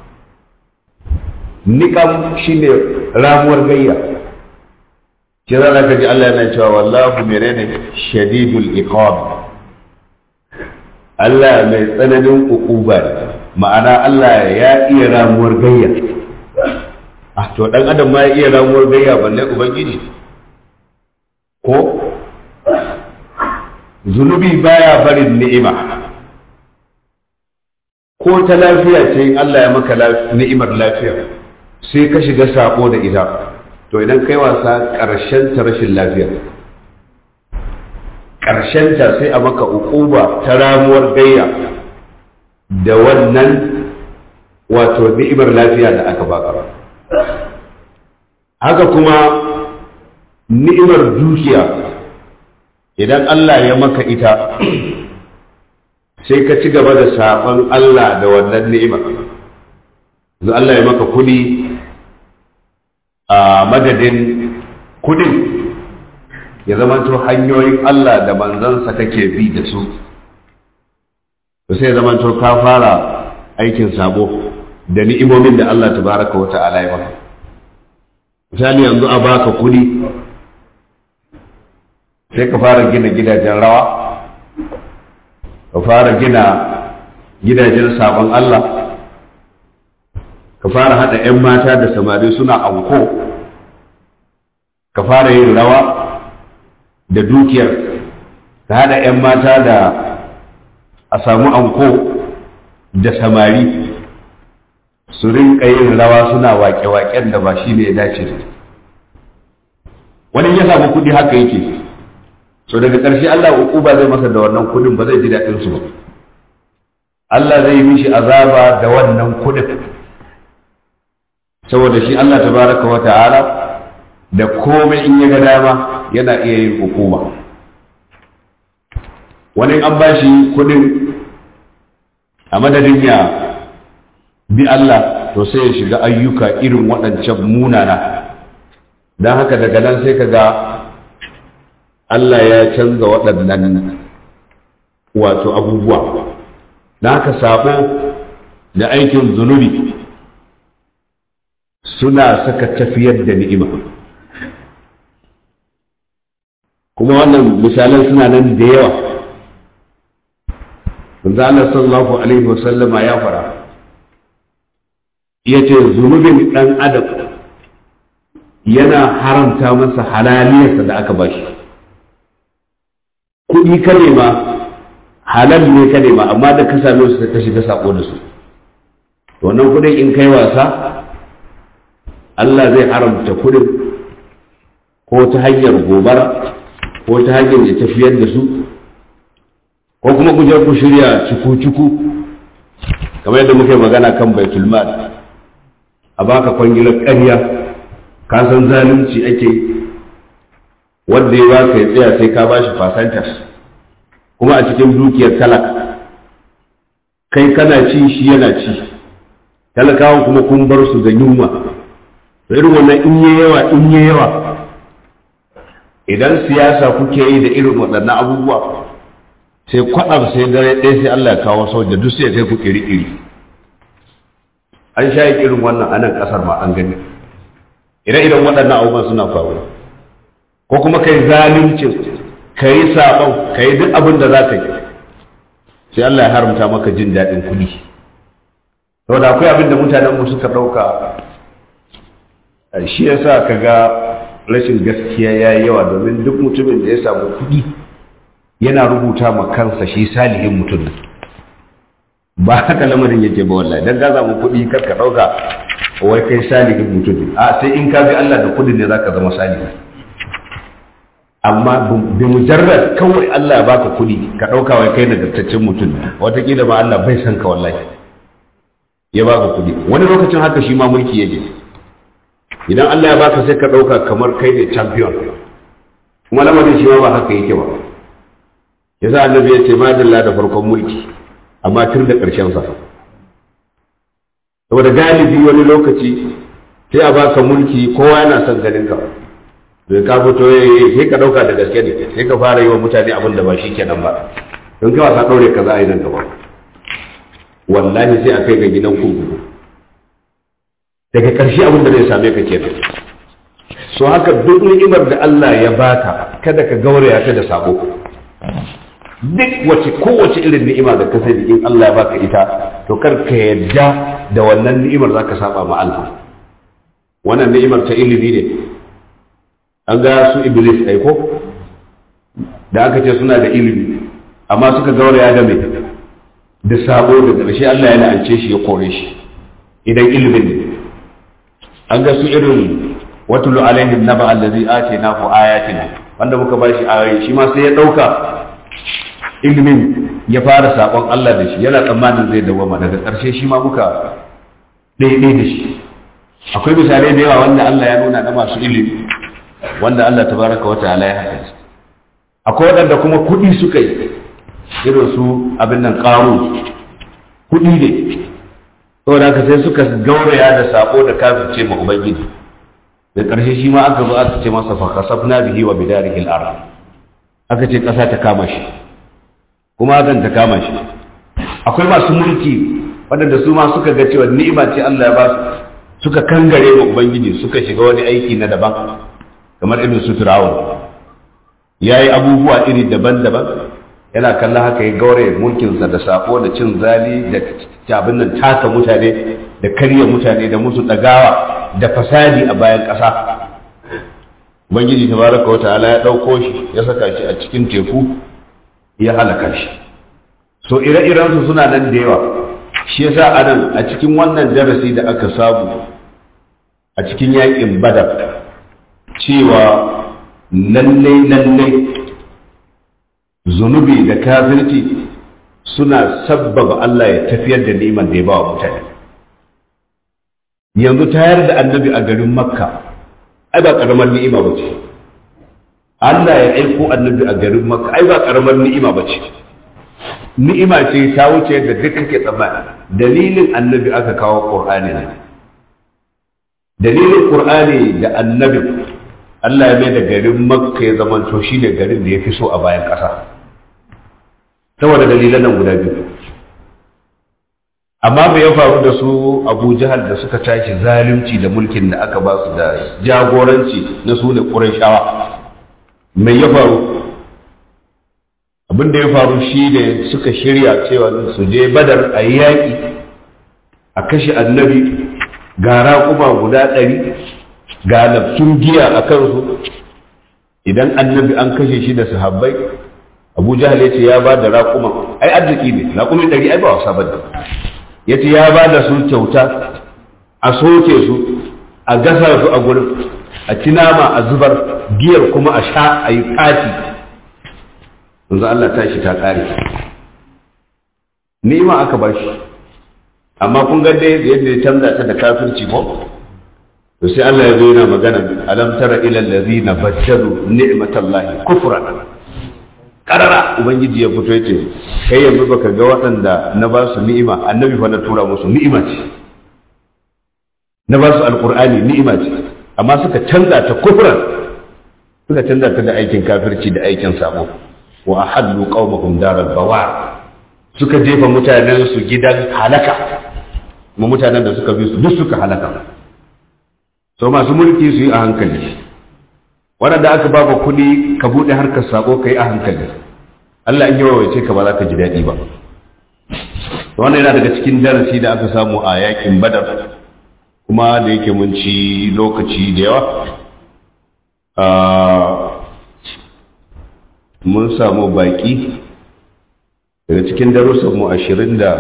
niqam shine ramuwar gayya kira da kaji Allah yana cewa wallahu menene shadidul iqab Allah mai tsananin ukuba ne ma'ana Allah ya iya ramuwar gayya ah to dan adam ma ya iya ramuwar gayya balle ubangiji ko zunubi baya barin ni'ima ko ta lafiya ce in Allah ya maka ni'imar lafiya sai ka shiga sako da ita to idan kai wasa ƙarshen ta rashin lafiya ta sai a maka ukuba ta ramuwar gayya da wannan wato ni'imar lafiya da aka baka haka kuma ni'imar dukiya idan Allah ya maka ita sai ka ci gaba da saɓon Allah da wannan ni'imar yanzu Allah ya maka kudi a madadin kudin ya zamanto hanyoyin Allah da manzansa kake bi da su sai zamanto ka fara aikin sabo da ni'imomin da Allah tabaraka wa ta'ala ya maka misali yanzu a baka kudi sai ka fara gina gidajen rawa ka fara gina gidajen sabon Allah ka fara hada 'yan mata da samari suna anko ka fara yin rawa da dukiyar ka hada 'yan mata da a samu anko da samari su rinka yin rawa suna waƙe-waƙen da ba shi ne ya dace da wani ya samu kuɗi haka yake so daga ƙarshe Allah ba zai masa da wannan kuɗin ba zai ji daɗin su ba Allah zai yi mishi azaba da wannan kuɗin saboda shi Allah tabaraka wa ta'ala da komai in ya ga dama yana iya yin hukuma wani an bashi kuɗin a madadin ya bi Allah to sai ya shiga ayyuka irin waɗancan munana don haka daga nan sai ka ga Allah ya canza waɗannan wato abubuwa don haka sabo da aikin zunubi suna saka tafiyar da ni'ima kuma wannan misalan suna nan da yawa manzo Allah sallallahu alaihi wasallama ya fara yace zunubin dan adam yana haramta masa halaliyarsa da aka bashi kuɗi ka nema halal ne ka nema amma da ka same su ka shiga sako da su wannan kuɗin in kai wasa Allah zai haramta kuɗin ko ta hanyar gobara ko ta hanyar ya tafiyar da su ko kuma ku je ku shirya ciku-ciku kamar yadda muke magana kan baitul mal a baka kwangilar ƙarya ka san zalunci ake wanda ya baka ya tsaya sai ka bashi fasantas kuma a cikin dukiyar talaka kai kana ci shi yana ci talakawan kuma kun bar su da yunwa irin wannan in yi yawa in yi yawa idan siyasa kuke yi da irin waɗannan abubuwa sai kwaɗa sai dare ɗaya sai Allah ya kawo soja duk sai kai ku iri-iri an sha yi irin wannan a nan ƙasar ma an gani ire-iren waɗannan abubuwan suna faruwa ko kuma kai zaluncin ka yi saɓon ka yi duk abin da za ka yi sai Allah ya haramta maka jin daɗin kuɗi saboda akwai abin da mutanen mu suka ɗauka shi yasa ka ga rashin gaskiya ya yi yawa domin duk mutumin da ya samu kuɗi yana rubuta ma kansa shi salihin mutum ne ba haka lamarin yake ba wallahi dan ka samu kuɗi kar ka ɗauka wai kai salihin mutum ne a sai in ka bi Allah da kuɗin ne zaka zama salihi amma bi mujarrad kawai Allah ya baka kuɗi ka ɗauka wai kai nagartaccen mutum ne wataƙila ma Allah bai san ka wallahi ya baka kuɗi wani lokacin haka shi ma mulki yake idan Allah ya baka sai ka ɗauka kamar kai ne champion kuma lamarin shi ma ba haka yake ba yasa annabi ya ce madalla da farkon mulki amma tun da ƙarshen sa saboda galibi wani lokaci sai a baka mulki kowa yana son ganin ka da ka fito sai ka ɗauka da gaske ne sai ka fara yi wa mutane abin da ba shi kenan ba don kai wasa ɗaure ka za a yi nan gaba wallahi sai a kai ga gidan kurkuku daga ƙarshe abin da zai same ka kenan so haka duk ni'imar da Allah ya baka kada ka gauraya ta da sabo duk wace kowace irin ni'ima da ka sani in Allah ya baka ita to kar ka yadda da wannan ni'imar zaka saba ma Allah wannan ni'imar ta ilimi ne an ga su iblis aiko da aka ce suna da ilimi amma suka gauraya da mai da sabo da ƙarshe Allah ya la'ance shi ya kore shi idan ilimin ne an ga su irin watulu alaihim naba allazi atainahu ayatina wanda muka ba shi ayoyi shi ma sai ya ɗauka ilimin ya fara saƙon Allah da shi yana tsammanin zai dawama daga ƙarshe shi ma muka ɗaiɗai da shi akwai misalai da yawa wanda Allah ya nuna na masu ilimi wanda Allah tabaraka wa ta'ala ya haka akwai waɗanda kuma kuɗi suka yi irin su abin nan ƙaru kuɗi ne saboda haka sai suka gauraya da sako da kafirce ma ubangiji da ƙarshe shi ma aka zo aka ce masa fa kasafna bihi wa bidarihi al-ard aka ce ƙasa ta kama shi kuma hakan ta kama shi akwai masu mulki waɗanda su ma suka ga cewa ni'ima ce Allah ya ba su suka kangare wa ubangiji suka shiga wani aiki na daban kamar irin su Fir'aun yayi abubuwa iri daban-daban yana kallon haka ya gaure mulkinsa da sako da cin zali da abin nan taka mutane da karya mutane da musu ɗagawa da fasadi a bayan ƙasa ubangiji tabaraka wata'ala ya ɗauko shi ya saka shi a cikin teku ya halaka shi so ire-irensu suna nan da yawa shi yasa a nan a cikin wannan darasi da aka samu a cikin yaƙin badar cewa lallai lallai zunubi da kafirci suna sabbaba Allah ya tafiyar da neman da ya ba wa mutane yanzu tayar da annabi a garin makka ai ba karamar ni'ima ba ce Allah ya aiko annabi a garin makka ai ba karamar ni'ima ba ce ni'ima ce ta wuce da duk kake tsammani dalilin annabi aka kawo qur'ani ne dalilin qur'ani da annabi Allah ya mai da garin makka ya zamanto shi ne garin da ya fi so a bayan ƙasa saboda dalilan nan guda biyu amma bai ya faru da su abu jihar da suka tashi zalunci da mulkin da aka ba su da jagoranci na su ne ƙurashawa mai ya faru abin da ya faru shi ne suka shirya cewa su je badar a yaƙi a kashe annabi ga raƙuma guda ɗari ga laftun giya a kansu idan annabi an kashe shi da sahabbai abu jahal ya ce ya ba da raƙuma ai arziki ne raƙumi ɗari ai ba wasa ba ya ce ya ba da su kyauta a soke su a gasa su a gurin a ci nama a zubar giyar kuma a sha a yi ƙati yanzu Allah ta shi ta ƙare ni'ima aka ba shi amma kun ga dai yadda ya canza ta da kafirci ko to sai Allah ya zo yana magana alam tara ila allazina bajjalu ni'matallahi kufran karara ubangiji ya fito yace kai yanzu baka ga waɗanda na ba su ni'ima annabi fa na tura musu ni'ima ce na ba su alqur'ani ni'ima ce amma suka canza ta kufran suka canza ta da aikin kafirci da aikin sabo wa ahaddu qaumahum daral bawar suka jefa mutanen su gidan halaka kuma mutanen da suka bi su duk suka halaka so masu mulki su yi a hankali waɗanda aka ba kuɗi ka buɗe harkar sako ka yi a hankali Allah in yawa wace ka ba za ka ji daɗi ba wannan yana daga cikin darasi da aka samu a yakin badar kuma da yake mun ci lokaci da yawa mun samu baƙi daga cikin darussan mu ashirin da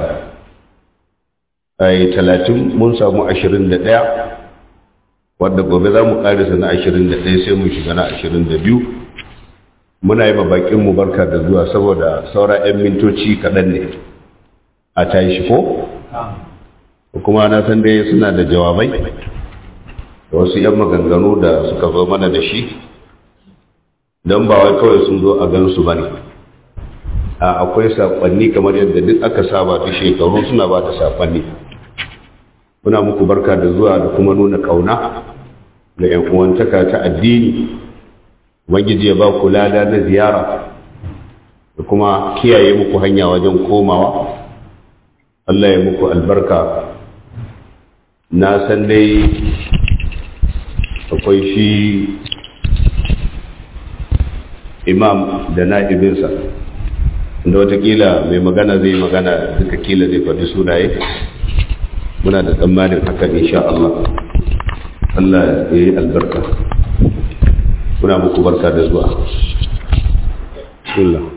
talatin mun samu ashirin da ɗaya wadda gobe za mu ƙarisa na ashirin da ɗaya sai mu shiga na ashirin da biyu muna yi bakin mu barka da zuwa saboda saura 'yan mintoci kaɗan ne a tashi ko kuma na san dai suna da jawabai da wasu 'yan maganganu da suka zo mana da shi don ba wai kawai sun zo a gansu ba ne a akwai saƙonni kamar yadda duk aka saba ta shekaru suna ba da saƙonni muna muku barka da zuwa da kuma nuna ƙauna da 'yan uwantaka ta addini ubangiji ya ba ku lada na ziyara da kuma kiyaye muku hanya wajen komawa Allah ya muku albarka na san dai akwai shi imam da na'ibinsa da watakila mai magana zai magana duka kila zai faɗi sunaye muna da tsammanin hakan insha Allah Allah ya yi albarka muna muku barka da zuwa bismillah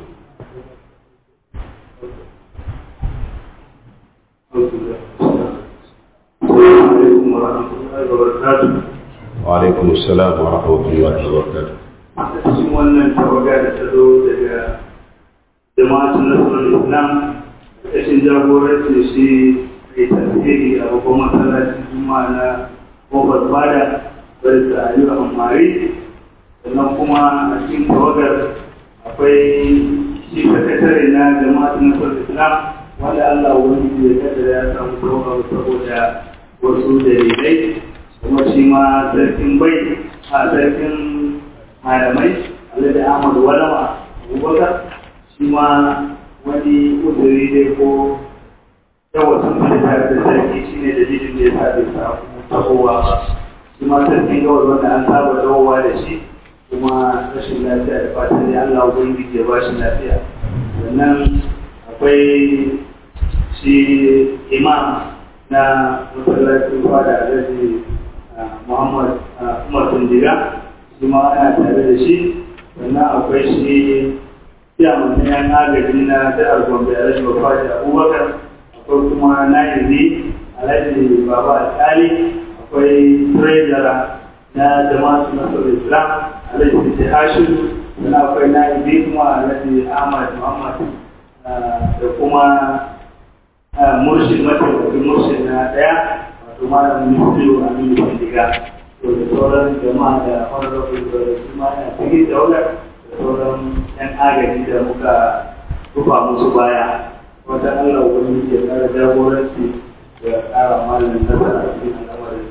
وعليكم السلام ورحمة الله وبركاته a cikin wannan tawaga da ta zo daga jama'atun nasarar islam ƙarƙashin jagorancin shi mai tasiri a babban masallacin juma'a na kofar fada wadda ta yi a mari sannan kuma a cikin tawagar akwai shi sakatare na jama'atun nasarar islam wanda allah wani ya kaddara ya samu tawagar saboda wasu dalilai kuma shi ma sarkin bai a sarkin malamai alhaji ahmad walama abubakar shi ma wani uzuri dai ko yawa sun fi tare da sarki shi ne dalilin da ya sa bai samu tahowa ba shi ma sarkin gawar wanda an saba dawowa da shi kuma rashin lafiya da fatan dai allah ubangiji ya ba shi lafiya sannan akwai shi imam na masallacin fada alhaji muhammad umar tundiga shi ma ana tare da shi sannan akwai shi ciyaman na yan agaji na jihar gombe alhaji bafaji abubakar akwai kuma na'ibi alhaji baba alkali akwai trezara na jama'atu nasarar islam alhaji sisi hashim sannan akwai na'ibi kuma alhaji ahmad muhammad da kuma murshid mataimakin murshid na daya wato malamin misliyo aminu bindiga to da sauran jama'a da honorable da su ma na cikin daular da sauran yan agaji da muka rufa musu baya wata allah wani ke kara jagoranci da kara malamin nasara cikin al'amarin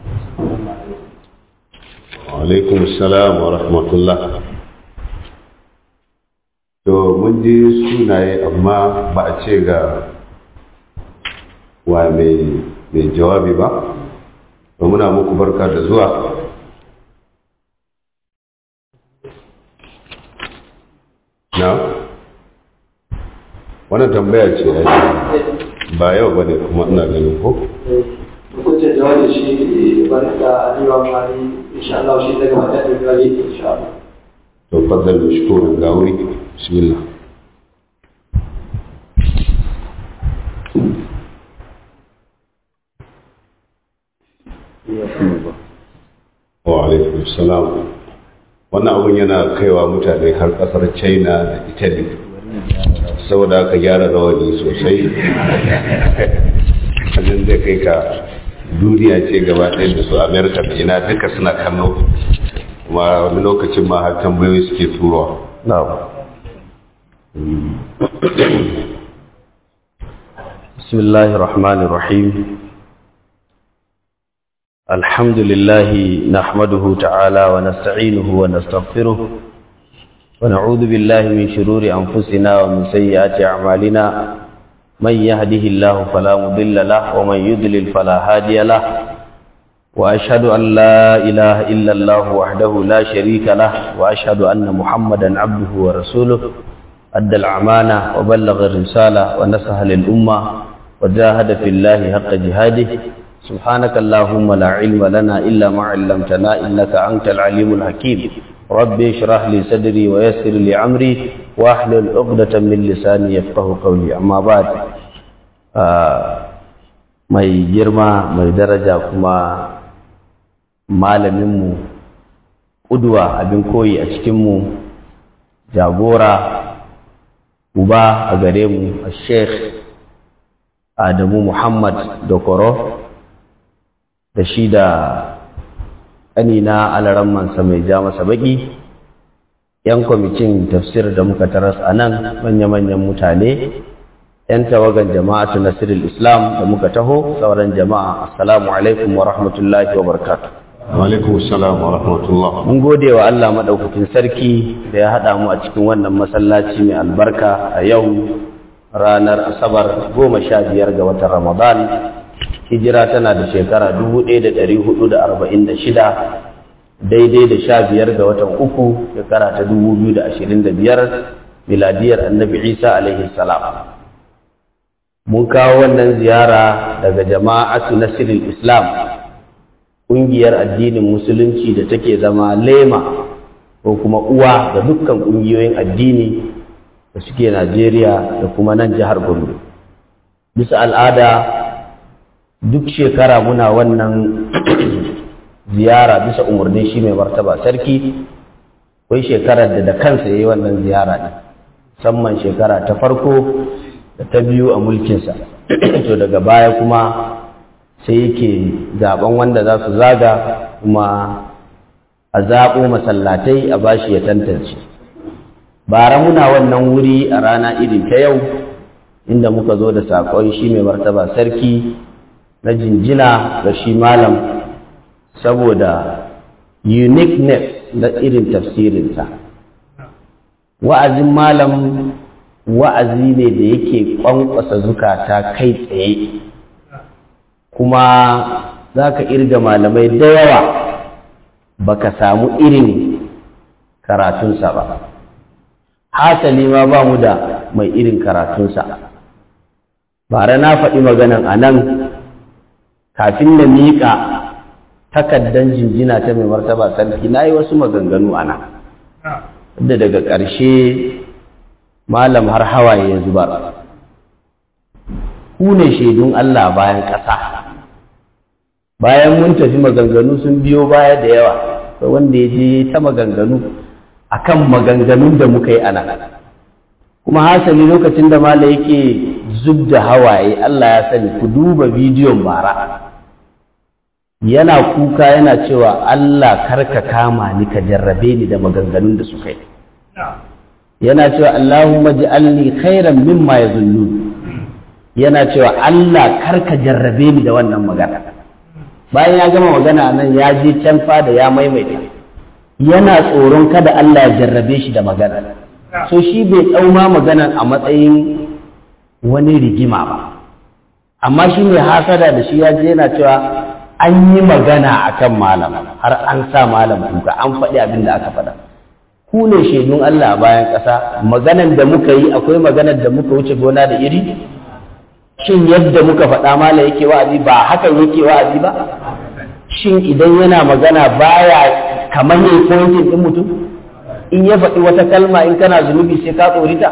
alaikum salam wa rahmatullah to mun ji sunaye amma ba a ce ga wa mai jawabi ba to muna muku barka da zuwa na wannan tambaya ce ya ba yau ba ne kuma ina ganin ko hukuncin jawabi shi barka aliyu mari insha Allah shi daga mata da gari insha Allah to faddal mashkuran ga wuri bismillah wa alaikum salam wannan abun yana kaiwa mutane har kasar china da italy saboda aka gyara rawani sosai hannun zai kai ka duniya ce gaba ɗaya da su amerika da ina duka suna kallo kuma wani lokacin ma har tambayoyi suke turowa بسم الله الرحمن الرحيم الحمد لله نحمده تعالى ونستعينه ونستغفره ونعوذ بالله من شرور أنفسنا ومن سيئات أعمالنا من يهده الله فلا مضل له ومن يضلل فلا هادي له وأشهد أن لا إله إلا الله وحده لا شريك له وأشهد أن محمدا عبده ورسوله أدى الأمانة وبلغ الرسالة ونصح للأمة وجاهد في الله حق جهاده سبحانك اللهم لا علم لنا إلا ما علمتنا إنك أنت العليم الحكيم ربي اشرح لي صدري ويسر لي أمري واحلل عقدة من لساني يفقه قولي أما بعد mai girma mai daraja kuma malaminmu ƙudwa abin koyi a cikinmu jagora uba a gare mu a sheikh adamu muhammad dokoro da shi da ƙanina alarammansa mai ja masa baƙi ‘yan kwamitin tafsir da muka taras a nan manya-manyan mutane ‘yan tawagan jama'atu nasirul islam da muka taho sauran jama'a assalamu alaikum wa rahmatullahi wa barakatuh alaikum salam wa rahmatullah mun gode wa Allah maɗaukakin sarki da ya haɗa mu a cikin wannan masallaci mai albarka a yau ranar asabar goma sha biyar ga watan ramadan hijira tana da shekara dubu ɗaya da ɗari hudu da arba'in da shida daidai da sha biyar ga watan uku shekara ta dubu biyu da ashirin da biyar miladiyar annabi isa alaihi salam mun kawo wannan ziyara daga jama'atu nasirin islam ƙungiyar addinin musulunci da take zama lema ko kuma uwa ga dukkan ƙungiyoyin addini da suke Najeriya da kuma nan jihar Gombe. Bisa al'ada duk shekara muna wannan ziyara bisa umarnin shi mai martaba sarki akwai shekarar da da kansa ya yi wannan ziyara ɗin musamman shekara ta farko da ta biyu a mulkinsa to daga baya kuma sai yake zaben wanda za su zaga kuma a zaɓo masallatai a bashi ya tantance bara muna wannan wuri a rana irin ta yau inda muka zo da saƙon shi mai martaba sarki na jinjina ga shi malam saboda uniqueness na irin tafsirinsa wa'azin malam wa'azi ne da yake ƙwanƙwasa zukata kai tsaye kuma za ka irga malamai da yawa baka samu irin karatunsa ba hasali ma ba mu da mai irin karatunsa bara na faɗi maganan a nan kafin na miƙa takaddan jinjina ta mai martaba sarki na yi wasu maganganu a nan da daga ƙarshe malam har hawaye ya zubar ku ne shaidun Allah bayan ƙasa bayan mun tafi maganganu sun biyo baya da yawa akwai wanda ya je ta maganganu akan maganganun da muka yi a nan kuma hasali lokacin da mala yake zub da hawaye Allah ya sani ku duba bidiyon bara yana kuka yana cewa Allah karka kama ni ka jarrabe ni da maganganun da suka yi yana cewa Allahumma ji'alni khairan mimma yazunnun yana cewa Allah karka jarrabe ni da wannan magana bayan ya gama magana nan ya je can fada ya maimaita yana tsoron kada Allah ya jarrabe shi da magana so shi bai ɗauma maganan a matsayin wani rigima ba amma shi mai hasada da shi ya je yana cewa an yi magana akan malam har an sa malam kuka an faɗi abin da aka faɗa ku ne shaidun Allah a bayan ƙasa maganan da muka yi akwai maganar da muka wuce gona da iri shin yadda muka faɗa mala yake wa'azi ba hakan yake wa'azi ba shin idan yana magana baya kamar yayi pointing din mutum in ya faɗi wata kalma in kana zunubi sai ka tsorita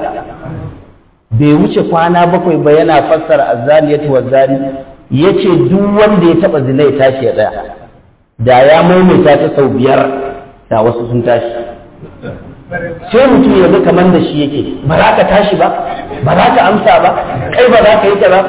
bai wuce kwana bakwai ba yana fassara azzaliyatu wazzali yace duk wanda ya taba zina ya tashi ya tsaya da ya maimaita ta sau biyar da wasu sun tashi sai mutum ya ga kamar da shi yake ba za ka tashi ba ba za ka amsa ba kai ba za ka yi ta ba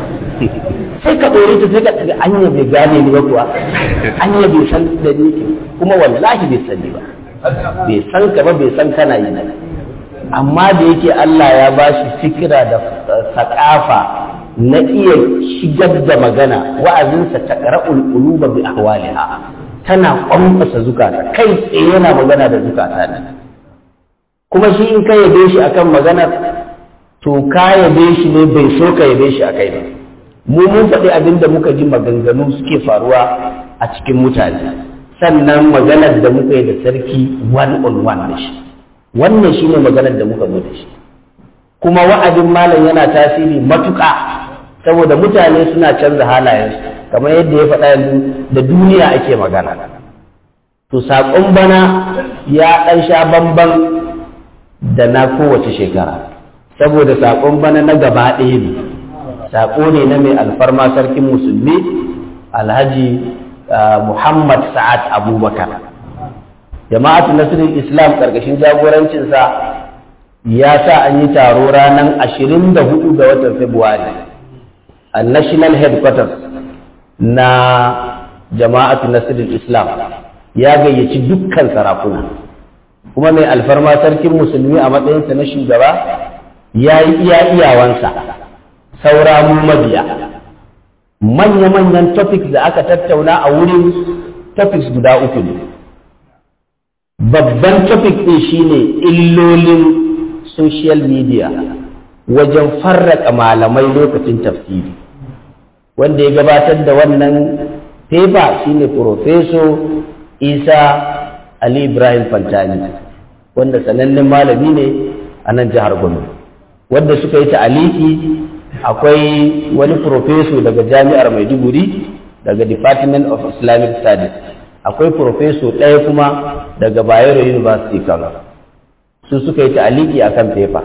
sai ka ɗore ta sai ka tsaga anya bai gane ni ba kuwa anya bai san da ni kuma wallahi bai sani ba bai san ka ba bai san kana yi ba amma da yake Allah ya ba shi fikira da sakafa na iya shigar da magana wa'azinsa ta qara'ul quluba bi ahwaliha tana kwamfasa zukata kai tsaye yana magana da zukata ne kuma shi in ka yabe shi akan magana to ka yabe shi ne bai so ka yabe shi akai ba mu mun faɗi abin da muka ji maganganu suke faruwa a cikin mutane sannan maganar da muka yi da sarki one on one da shi wannan shine maganar da muka zo da shi kuma wa'adin malam yana tasiri matuƙa saboda mutane suna canza halayensu kamar yadda ya faɗa yanzu da duniya ake magana to saƙon bana ya ɗan sha bamban da na kowace shekara saboda saƙon bana na gaba ɗaya ne saƙo ne na mai alfarma sarkin musulmi alhaji muhammad sa'ad abubakar jama'atu nasirin islam ƙarƙashin jagorancinsa ya sa an yi taro ranar ashirin da hudu ga watan februari a national headquarters na jama'atu nasirin islam ya gayyaci dukkan sarakuna kuma mai alfarma sarkin musulmi a matsayinsa na shugaba ya yi iya iyawansa saura mu mabiya manya-manyan topics da aka tattauna a wurin topics guda uku ne babban topic ɗin shine illolin social media wajen farraka malamai lokacin tafsiri wanda ya gabatar da wannan paper shine Profeso isa ali ibrahim fantani wanda sanannen malami ne a nan jihar gombe wanda suka yi ta'aliki akwai wani profeso daga jami'ar maiduguri daga department of islamic studies akwai profeso ɗaya kuma daga bayero university kano su suka yi ta'aliki akan paper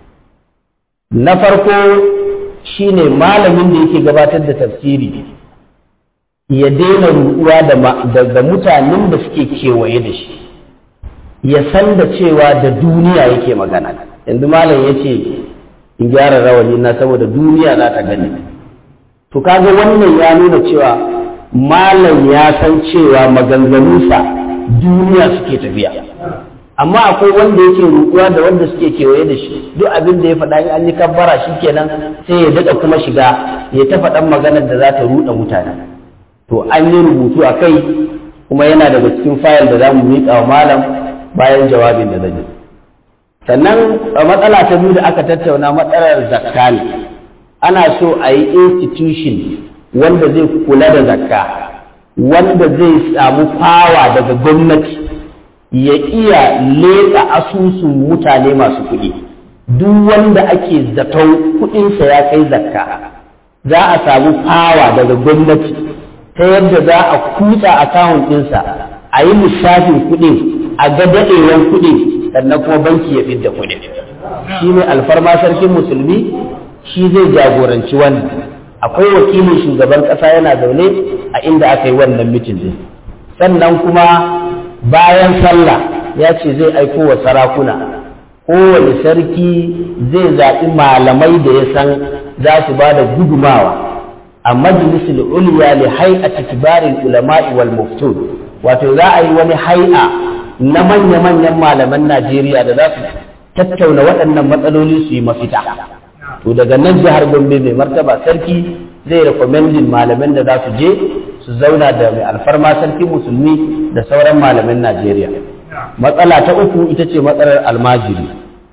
na farko shine malamin da yake gabatar da tafsiri ya daina ruɗuwa da mutanen da suke kewaye da shi ya san da cewa da duniya yake magana yanzu malam ya ce in gyara rawani na saboda duniya za ta gani to kaga wannan ya nuna cewa malam ya san cewa maganganunsa duniya suke tafiya amma akwai wanda yake ruɗuwa da wanda suke kewaye da shi duk abin da ya faɗa in an yi kabbara shi kenan sai ya daɗa kuma shiga ya ta faɗan maganar da za ta ruɗa mutane to an yi rubutu a kai kuma yana daga cikin fayil da za mu miƙa wa malam bayan jawabin da zan yi sannan a matsala ta biyu da aka tattauna matsalar zakka ne ana so a yi institution wanda zai kula da zakka wanda zai samu fawa daga gwamnati ya iya leƙa asusun mutane masu kuɗi duk wanda ake zaton kuɗinsa ya kai zakka za a samu fawa daga gwamnati ta yadda za a kutsa akawun ɗinsa a yi lissafin kuɗin a ga daɗewan kuɗin sannan kuma banki ya fidda kuɗin shi ne alfarma sarkin musulmi shi zai jagoranci wannan akwai wakilin shugaban ƙasa yana zaune a inda aka yi wannan mitin din sannan kuma bayan sallah ya ce zai aiko wa sarakuna kowane sarki zai zaɓi malamai da ya san za su ba da gudumawa a majalisul uliya li hay'ati kibaril ulama'i wal muftun wato za a yi wani hai'a na manya-manyan malaman Najeriya da za su tattauna waɗannan matsaloli su yi mafita to daga nan jihar Gombe mai martaba sarki zai rekomendin malaman da za su je su zauna da mai alfarma sarki musulmi da sauran malaman Najeriya matsala ta uku ita ce matsalar almajiri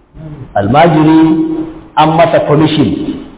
almajiri an masa commission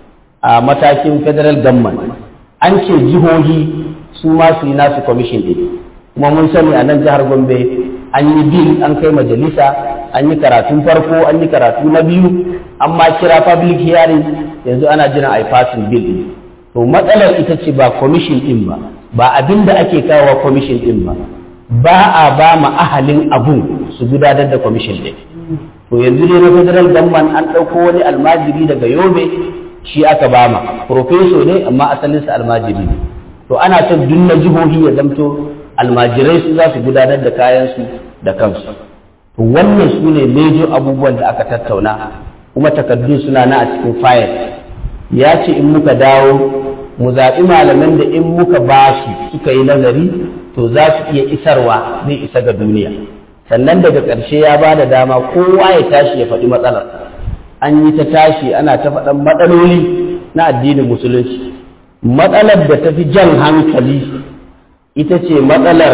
a matakin federal government an ce jihohi su ma su yi nasu commission ɗin kuma mun sani a nan jihar gombe an yi bil an kai majalisa an yi karatun farko an yi karatu na biyu an ma kira public hearing yanzu ana jiran a yi passing bill ɗin to matsalar ita ce ba commission ɗin ba ba abin da ake kawo commission ɗin ba ba a ba ma ahalin abun su gudanar da commission ɗin to yanzu dai na federal government an ɗauko wani almajiri daga yobe shi aka bama profeso ne amma asalinsa almajiri ne to ana son duk na jihohi ya zamto almajirai su za su gudanar da kayansu da kansu to wannan su ne mejo abubuwan da aka tattauna kuma takardun suna na a cikin fayil ya ce in muka dawo mu zaɓi malaman da in muka ba su suka yi nazari to za su iya isarwa zai isa ga duniya sannan daga ƙarshe ya ba da dama kowa ya tashi ya faɗi matsalar an yi ta tashi ana ta faɗan matsaloli na addinin musulunci matsalar da ta fi jan hankali ita ce matsalar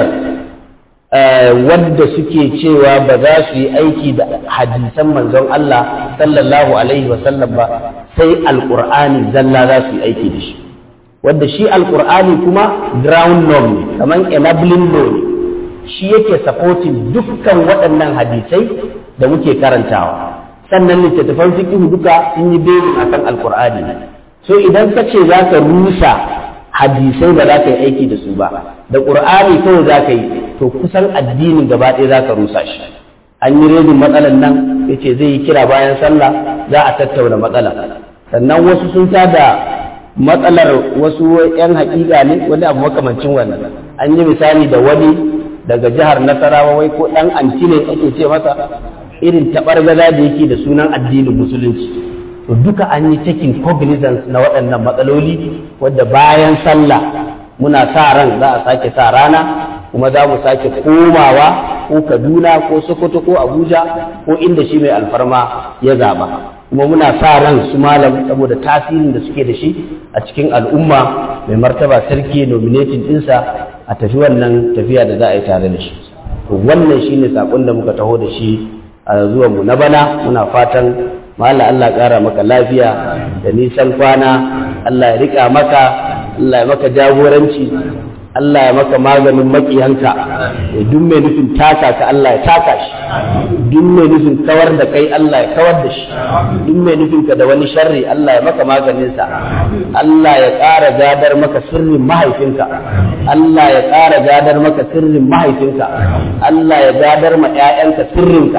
wadda suke cewa ba za su yi aiki da hadisan manzon Allah sallallahu alaihi wasallam ba sai alƙur'ani zalla za su yi aiki da shi wadda shi alƙur'ani kuma ground law ne kamar enabling law ne shi yake supporting dukkan waɗannan hadisai da muke karantawa sannan littattafan fiqh duka sun yi belin akan alqur'ani so idan ka ce za ka rusa hadisai ba za ka yi aiki da su ba da qur'ani kawai za ka yi to kusan addinin gaba ɗaya za ka rusa shi an yi redin matsalan nan yace zai yi kira bayan sallah za a tattauna matsala sannan wasu sun da matsalar wasu yan haƙiƙa ne wani abu makamancin wannan an yi misali da wani daga jihar nasarawa wai ko ɗan anti ne ake ce masa irin taɓargaza da yake da sunan addinin musulunci to duka an yi taking cognizance na waɗannan matsaloli wadda bayan sallah muna sa ran za a sake sa rana kuma za mu sake komawa ko kaduna ko sokoto ko abuja ko inda shi mai alfarma ya zaba kuma muna sa ran su malam saboda tasirin da suke da shi a cikin al'umma mai martaba sarki nominating ɗinsa a tafi wannan tafiya da za a yi tare da shi wannan shine sakon da muka taho da shi a zuwan mu na bana muna fatan mala Allah ƙara maka lafiya da nisan kwana Allah ya rika maka Allah ya maka jagoranci Allah ya maka maganin makiyanka ya duk mai nufin taka ka Allah ya taka shi duk mai nufin kawar da kai Allah ya kawar da shi duk mai nufin ka da wani sharri Allah ya maka maganinsa Allah ya ƙara gadar maka sirrin mahaifinka Allah ya ƙara gadar maka sirrin mahaifinka Allah ya gadar ma ƴaƴanka sirrinka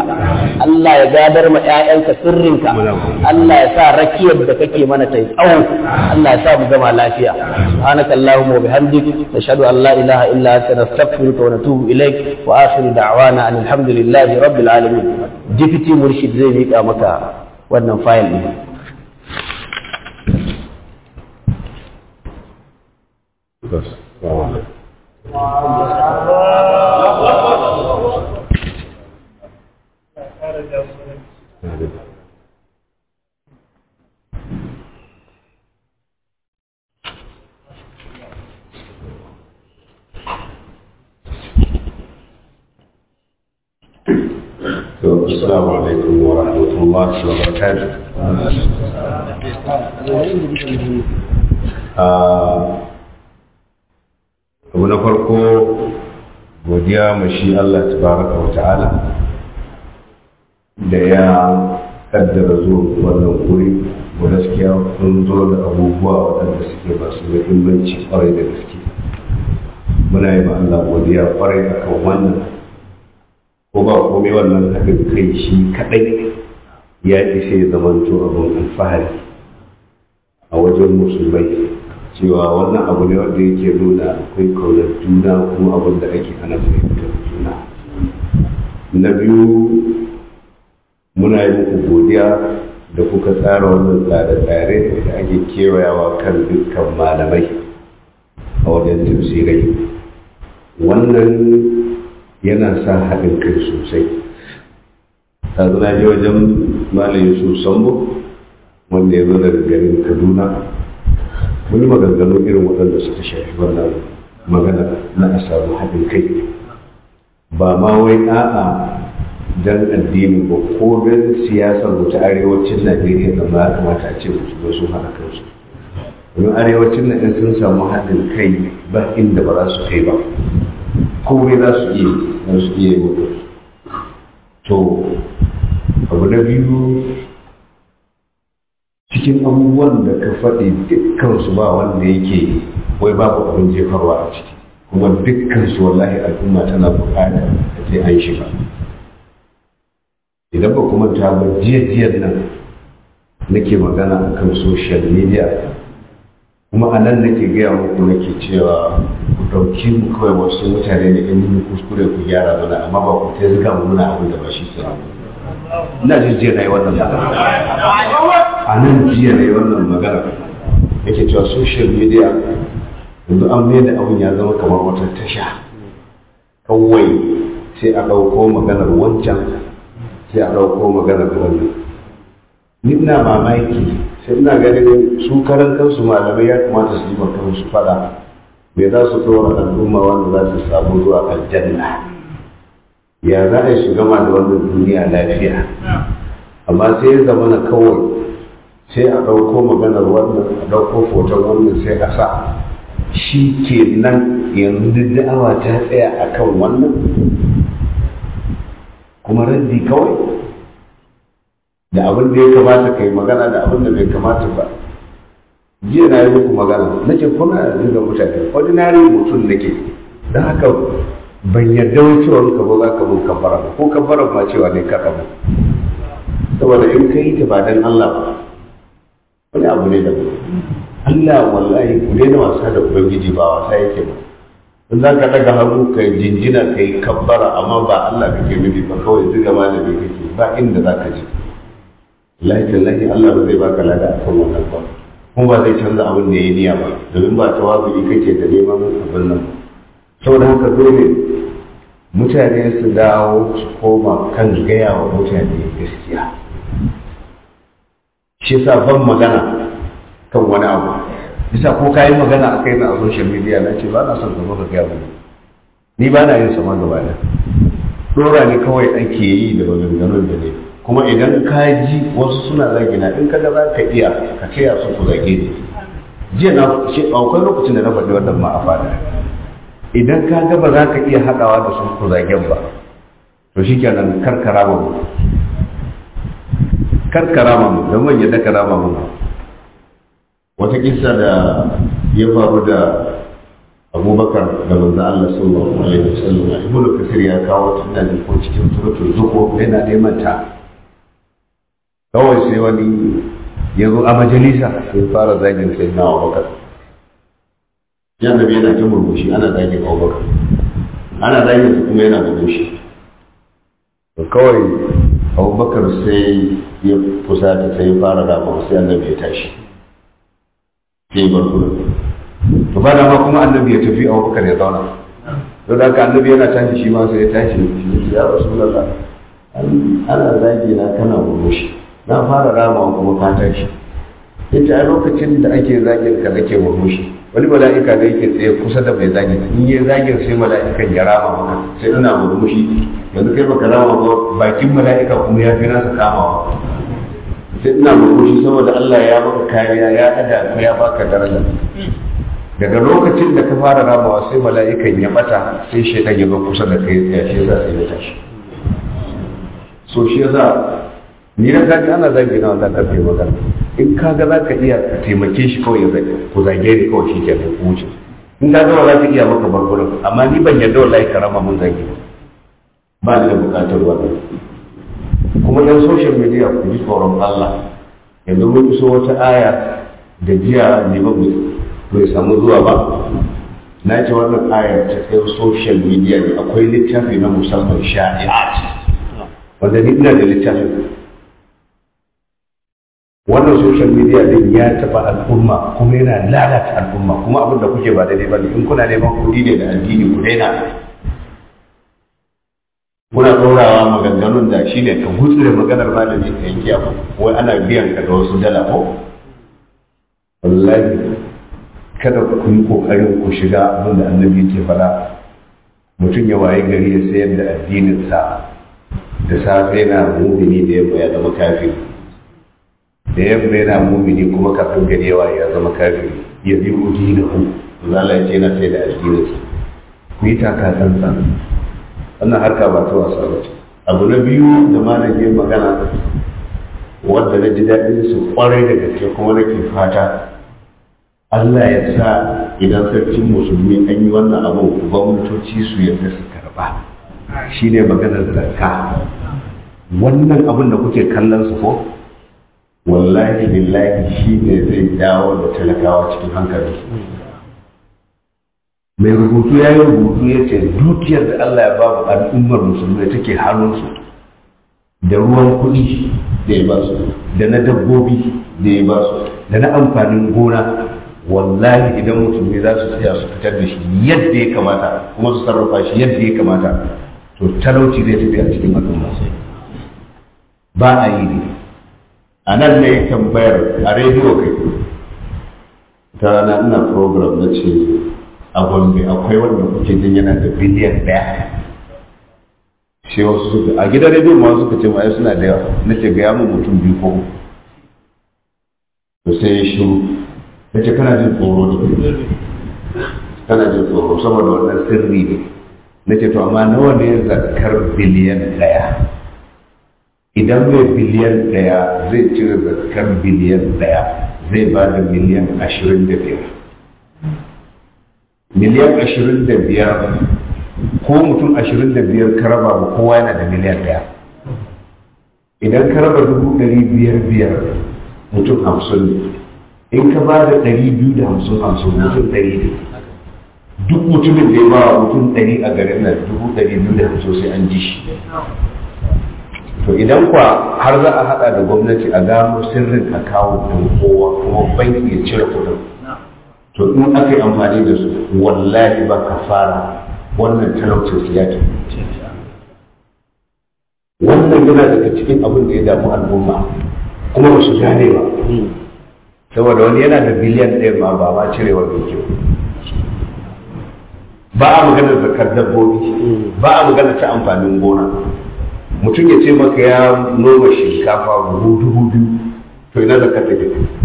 Allah ya gadar ma ƴaƴanka sirrinka Allah ya sa rakiyar da kake mana ta tsawo Allah ya sa mu gama lafiya subhanaka allahumma wa bihamdik nashhadu an la ilaha illa anta nastaghfiruka wa natubu ilaik wa akhiru da'wana alhamdulillahi rabbil alamin deputy murshid zai mika maka wannan fayil din السلام عليكم ورحمة الله وبركاته abu na farko godiya mashi Allah tabaraka wa ta'ala da ya kaddara zuwa wannan guri ko gaskiya sun zo da abubuwa waɗanda suke masu muhimmanci kwarai da gaske muna yi ma Allah godiya kwarai akan wannan ko ba komai wannan haɗin kai shi kaɗai ya ishe ya zamanto abin alfahari a wajen musulmai cewa wannan abu ne wanda yake nuna akwai kaunar juna kuma abin da ake ana fahimtar juna na biyu muna yi muku godiya da kuka tsara wannan tsare-tsare da ake kewayawa kan dukkan malamai a wajen tafsirai wannan yana sa haɗin kai sosai ta zana je wajen malam yusuf sambo wanda ya zo daga garin kaduna mun yi maganganu irin waɗanda suka shafi wannan magana na a samu haɗin kai ba ma wai a'a dan addini ba ko dan siyasar mu ta arewacin najeriya da ma ya kamata a ce musu sun haɗa kansu domin arewacin na sun samu haɗin kai ba inda ba za su kai ba komai za su iya za su iya yi to abu na biyu cikin abubuwan da ka faɗi dukkansu ba wanda yake wai babu abin jefarwa a ciki kuma dukkansu wallahi al'umma tana buƙatar a ce an shiga idan ba kuma ta ba jiya nan nake magana akan social media kuma a nan nake gaya muku nake cewa ku ɗauki mu kawai wasu mutane ne in mun kuskure ku gyara mana amma ba ku ta zuga mu muna abin da ba shi sai ina jin jiya na yi wannan magana a nan jiya na yi wannan magana yake cewa social media yanzu an mai da abin ya zama kamar wata tasha kawai sai a ɗauko maganar wancan sai a ɗauko maganar wannan ni ina mamaki sai ina ganin su karan kansu malamai ya kamata su yi maka su fada me za su tsora al'umma wanda za su samu zuwa aljanna ya za a yi su gama da wannan duniya lafiya amma sai ya zama na kawai sai a ɗauko maganar wannan a ɗauko foton wannan sai a sa shi ke nan yanzu duk da'awa ta tsaya a kan wannan kuma raddi kawai da abin da ya kamata kai magana da abin da bai kamata ba jiya na yi muku magana nake kuna zuga mutane ordinary mutum nake don haka ban yarda wai cewa ka ba za ka mun kafara ba ko kafara ma cewa ne ka ba saboda in ka yi ta ba dan Allah ba wani abu ne da Allah wallahi ku daina wasa da ubangiji ba wasa yake ba in za ka daga hannu ka jinjina ka yi kabbara amma ba Allah kake nufi ba kawai zuga malami kake ba inda za ka je lahi Allah ba zai baka lada akan wannan ba kuma ba zai canza abin da ya niyya ba domin ba tawazu'i kake da neman abin nan ba saboda haka dole mutane su dawo su koma kan gaya wa mutane gaskiya shi yasa ban magana kan wani abu bisa ko kayi magana a kai na a social media na ce ba na son ka zo ka gaya mani ni ba na yin sama gaba da dora ne kawai ake yi da maganganun da ne kuma idan ka ji wasu suna zagina in kaga za ka iya ka taya su ku zage ni jiya na shi akwai lokacin da na faɗi wannan ma a fada idan ka ga ba za ka iya haɗawa da su ku zagen ba to shi kenan karkara mu karkara mu don ban yadda karama mu wata kisa da ya faru da abubakar da manzo Allah sallallahu alaihi wasallam ibn kasir ya kawo tunan ko cikin suratul zukhruf yana neman ta kawai sai wani ya zo a majalisa sai fara zagin sai na abubakar ya nabi yana ta murmushi ana zagin abubakar ana zagin su kuma yana murmushi to kawai abubakar sai ya fusata sai ya fara rama sai annabi ya tashi sai ya bar gurin to ba da ma kuma annabi ya tafi abubakar ya zauna to da haka annabi yana tashi shi ma sai ya tashi shi ya rasulullah ana zagi na kana murmushi na fara rama kuma ka tashi yace a lokacin da ake zagin ka nake murmushi wani mala'ika da yake tsaye kusa da mai zagin in yi zagin sai mala'ikan ya rama maka sai ina murmushi yanzu kai baka rama ba bakin mala'ika kuma ya fi nasa kamawa sai ina murmushi saboda Allah ya maka kariya ya ɗaga ka ya baka daraja daga lokacin da ka fara ramawa sai mala'ikan ya bata sai shaitan ya zo kusa da kai ya shi za sai ya tashi so shi yasa ni na kaji ana zagi na wannan karfe magana in ka ga za ka iya ka taimake shi kawai ya zage ku zage ni kawai shi ke ku wuce in ka ga ba za ka iya maka barbarin amma ni ban yarda wallahi ka rama mun zage ba ni da bukatar wannan kuma yan social media ku ji tsoron Allah yanzu mun iso wata aya da jiya ne ba bai samu zuwa ba na ce wannan ayar ta kai social media ne akwai littafi na musamman sha'i'at wanda ni ina da littafin wannan social media din ya taba al'umma kuma yana lalata al'umma kuma abin da kuke ba daidai ba ne in kuna neman kuɗi ne da addini ku daina kuna ɗorawa maganganun da shi ne ka gutsure maganar malami ka yanke abu wai ana biyan ka da wasu dala ko wallahi kada ku yi kokarin ku shiga abin da annabi ke fara mutum ya waye gari ya sayar da addininsa da safe na mumini da yamma ya zama kafiri da yamma yana mumini kuma kafin gari yawa ya zama kafiri ya bi udi na hu zala ya ce yana sai da addininsa ku yi taka tsantsan wannan harka ba ta wasa ba ce abu na biyu da malam ya magana wadda na ji daɗin su kwarai da gaske kuma nake fata Allah ya sa idan sarkin musulmi an yi wannan abin gwamnatoci su yadda su karba shi ne maganar zakka wannan abin da kuke kallon su ko wallahi billahi shi ne zai dawo da talakawa cikin hankali mai rubutu ya yi rubutu ya ce dukiyar da Allah ya babu al'ummar musulmi take hannunsu da ruwan kuɗi da ya ba su da na dabbobi da ya ba su da na amfanin gona wallahi idan musulmi za su tsaya su fitar da shi yadda ya kamata kuma su sarrafa shi yadda ya kamata to talauci zai tafi a cikin al'umma ba a yi ne a nan ne tambayar a rediyo kai ta rana ina program na ce a gombe akwai wanda kuke jin yana da biliyan daya sai wasu suka a gidan rediyo ma suka ce ma suna da yawa na ce ga yamu mutum biyu ko to sai ya shiru ya ce kana jin tsoro ne kana jin tsoro saboda wannan sirri ne na ce to amma nawa ne zakar biliyan daya idan mai biliyan daya zai cire zakar biliyan daya zai ba da miliyan ashirin da biyar miliyan ashirin da biyar ko mutum ashirin da biyar ka raba ba kowa yana da miliyan daya idan ka raba dubu ɗari biyar biyar mutum hamsin ne in ka ba da ɗari biyu da hamsin hamsin mutum ɗari ne duk mutumin da ya ba wa mutum ɗari a garin nan dubu ɗari biyu da hamsin sai an ji shi to idan kwa har za a haɗa da gwamnati a gano sirrin akawo ɗin kowa kuma banki ya cire kuɗin to in aka yi amfani da su wallahi ba ka fara wannan talaucin su ya wannan yana daga cikin abin da ya damu al'umma kuma ba su gane ba saboda wani yana da biliyan ɗaya ma ba ma cirewa mai kyau ba a magana zakar dabbobi ba a magana ta amfanin gona mutum ya ce maka ya noma shinkafa buhu dubu biyu to ina zakar take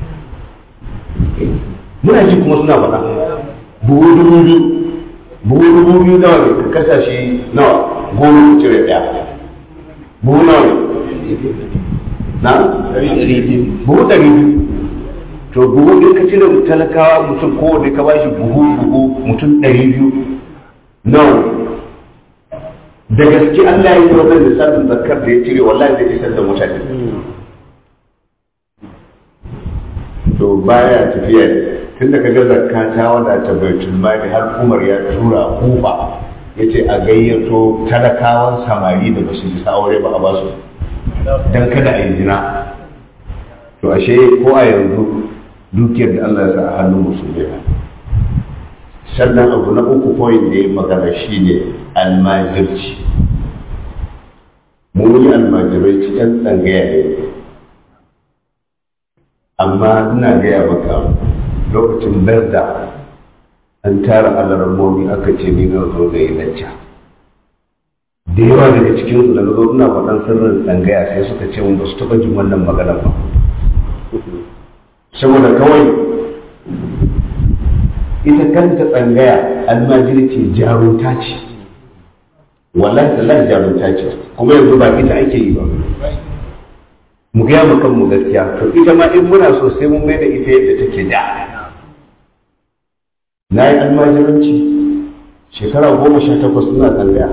muna ji kuma suna faɗa buhu dubu biyu buhu dubu biyu nawa ne ka kasa shi nawa goma ka cire ɗaya buhu nawa ne na buhu ɗari biyu to buhu ɗin ka cire talakawa mutum kowane ka bashi buhu buhu mutum ɗari biyu nawa da gaske Allah ya yi wannan lissafin zakar da ya cire wallahi zai isar da mutane to baya tafiya tun da kaga zakka ta wadata baitul mali har Umar ya tura kufa yace a gayyato talakawan samari da basu isa aure ba a basu dan kada a yi zina to ashe ko a yanzu dukiyar da Allah ya sa a hannun musulmi sannan abu na uku point da ya magana shine almajirci mu yi almajirai cikin tsangaya ne amma ina gaya maka lokacin berda an tara alarmomi aka ce ni na zo da yi lacca da yawa daga cikin su da na zo ina faɗan sirrin tsangaya sai suka ce mun ba su taɓa jin wannan magana ba saboda kawai ita kanta tsangaya almajirci jarunta ce wallahi tallahi jarunta ce kuma yanzu ba ita ake yi ba mu gaya mu kanmu gaskiya to ita ma in muna so sai mun mai da ita yadda take da na yi almajiranci shekara goma sha takwas ina tsangaya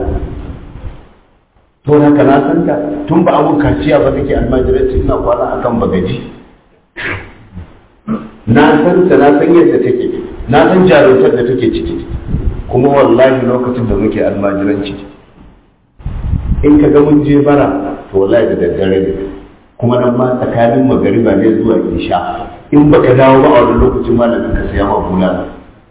to haka na san ta tun ba abun kaciya ba take almajiranci ina kwana akan bagaji na san ta na san yadda take na san jarumtar da take ciki kuma wallahi lokacin da muke almajiranci in ka ga mun je bara to wallahi da daddare ne kuma nan ma tsakanin magariba ne zuwa isha in baka dawo ba a wani lokacin malamin ka siya ma bulala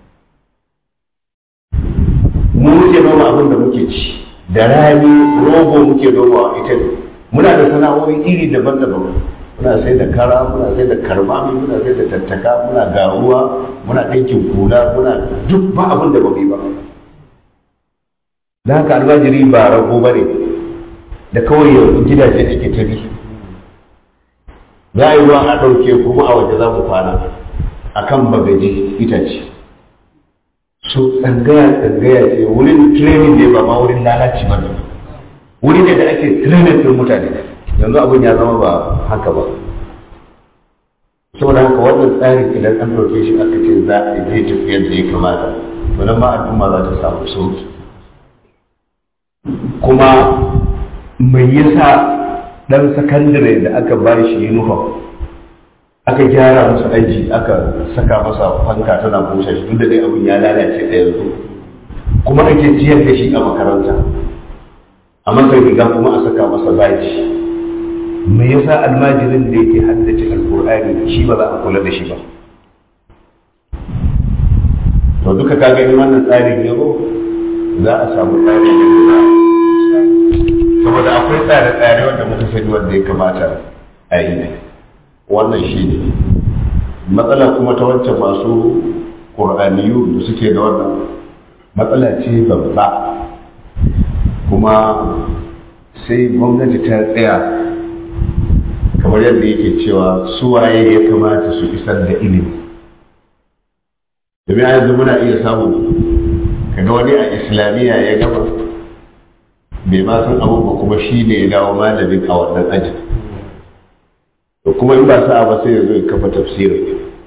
mu muke noma abin da muke ci da rani rogo muke noma ita ne muna da sana'o'i iri daban-daban muna sai da kara muna sai da karmami muna sai da tattaka muna garuwa muna ɗinkin kula muna duk ba abin da ba ba da haka almajiri ba rago ba ne da kawai yanzu gidaje ake ta bi za a yi ruwan a ɗauke kuma a waje za mu kwana a kan bagaji itace so tsangaya tsangaya ce wurin training ne ba ma wurin lalaci ba ne wuri ne da ake training ɗin mutane yanzu abin ya zama ba haka ba saboda haka wannan tsarin idan an ɗauke shi aka ce za a je tafiyar da ya kamata to nan ma al'umma za ta samu sauki kuma mai yasa dan sakandare da aka ba shi uniform aka gyara masa aji aka saka masa fanka tana busa shi duk da dai abin ya lalace da yanzu kuma ake ciyar da shi a makaranta a masa riga kuma a saka masa baji me yasa almajirin da yake haddace alkur'ani shi ba za a kula da shi ba to duka kaga in wannan tsarin ya zo za a samu tsarin da za saboda akwai tsare-tsare wanda muka sani wanda ya kamata a yi wannan shi ne matsala kuma ta wancan masu ƙur'aniyu da suke da wannan matsala ce babba kuma sai gwamnati ta tsaya kamar yadda yake cewa suwaye ya kamata su isar da ilimi domin a yanzu muna iya samu kaga wani a islamiyya ya gama bai ma san abu ba kuma shi ne ya dawo malamin a wannan ajin to kuma in ba sa'a ba sai ya zo ya kafa tafsirin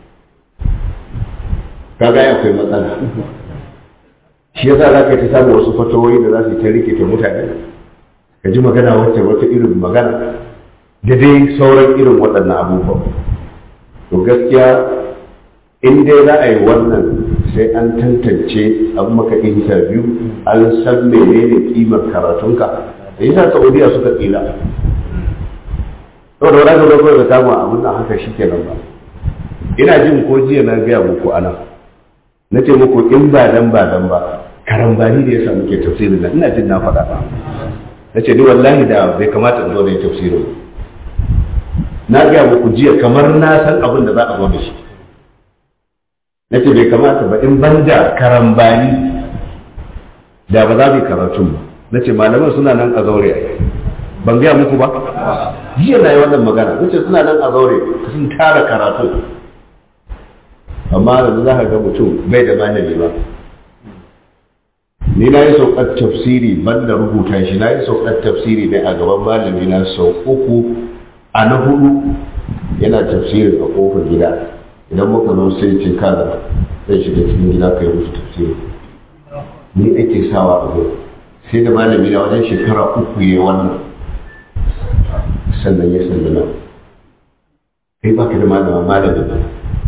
kaga ya akwai matsala shi yasa za ka ta samu wasu fatawoyi da za su ta rikita mutane ka ji magana wacce wata irin magana da dai sauran irin waɗannan abubuwan to gaskiya in dai za a yi wannan sai an tantance an maka interview an san menene kimar karatunka da yasa saudiya suka tsira saboda wani ga kawai da kama abin nan haka shi kenan ba ina jin ko jiya na gaya muku ana na ce muku in ba dan ba dan ba karambani da yasa muke tafsirin nan ina jin na faɗa ba na ce ni wallahi da bai kamata in zo da yi tafsirin na gaya muku jiya kamar na san abin da za a zo da shi na ce bai kamata ba in ban da karambani da ba za mu yi karatun ba na ce malaman suna nan a zaure a ban gaya muku ba jiya na yi wannan magana na ce suna nan a zaure sun tara karatun amma da za ka ga mutum bai da malami ba ni na yi saukar tafsiri ban da rubuta shi na yi saukar tafsiri ne a gaban malami na sau uku a na hudu yana tafsirin a kofar gida idan muka zo sai ce kada zai shiga cikin gida kai musu tafsiri ni ake sawa a zo sai da malami na wajen shekara uku ya wannan sannan ya sallama kai baka da malama malamin ba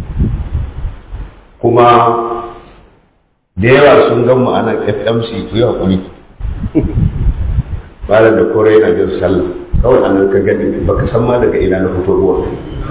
kuma da yawa sun gan mu ana fmc ku yi haƙuri malam da kore yana jin sallah kawai a nan ka gani baka san ma daga ina na fito ruwa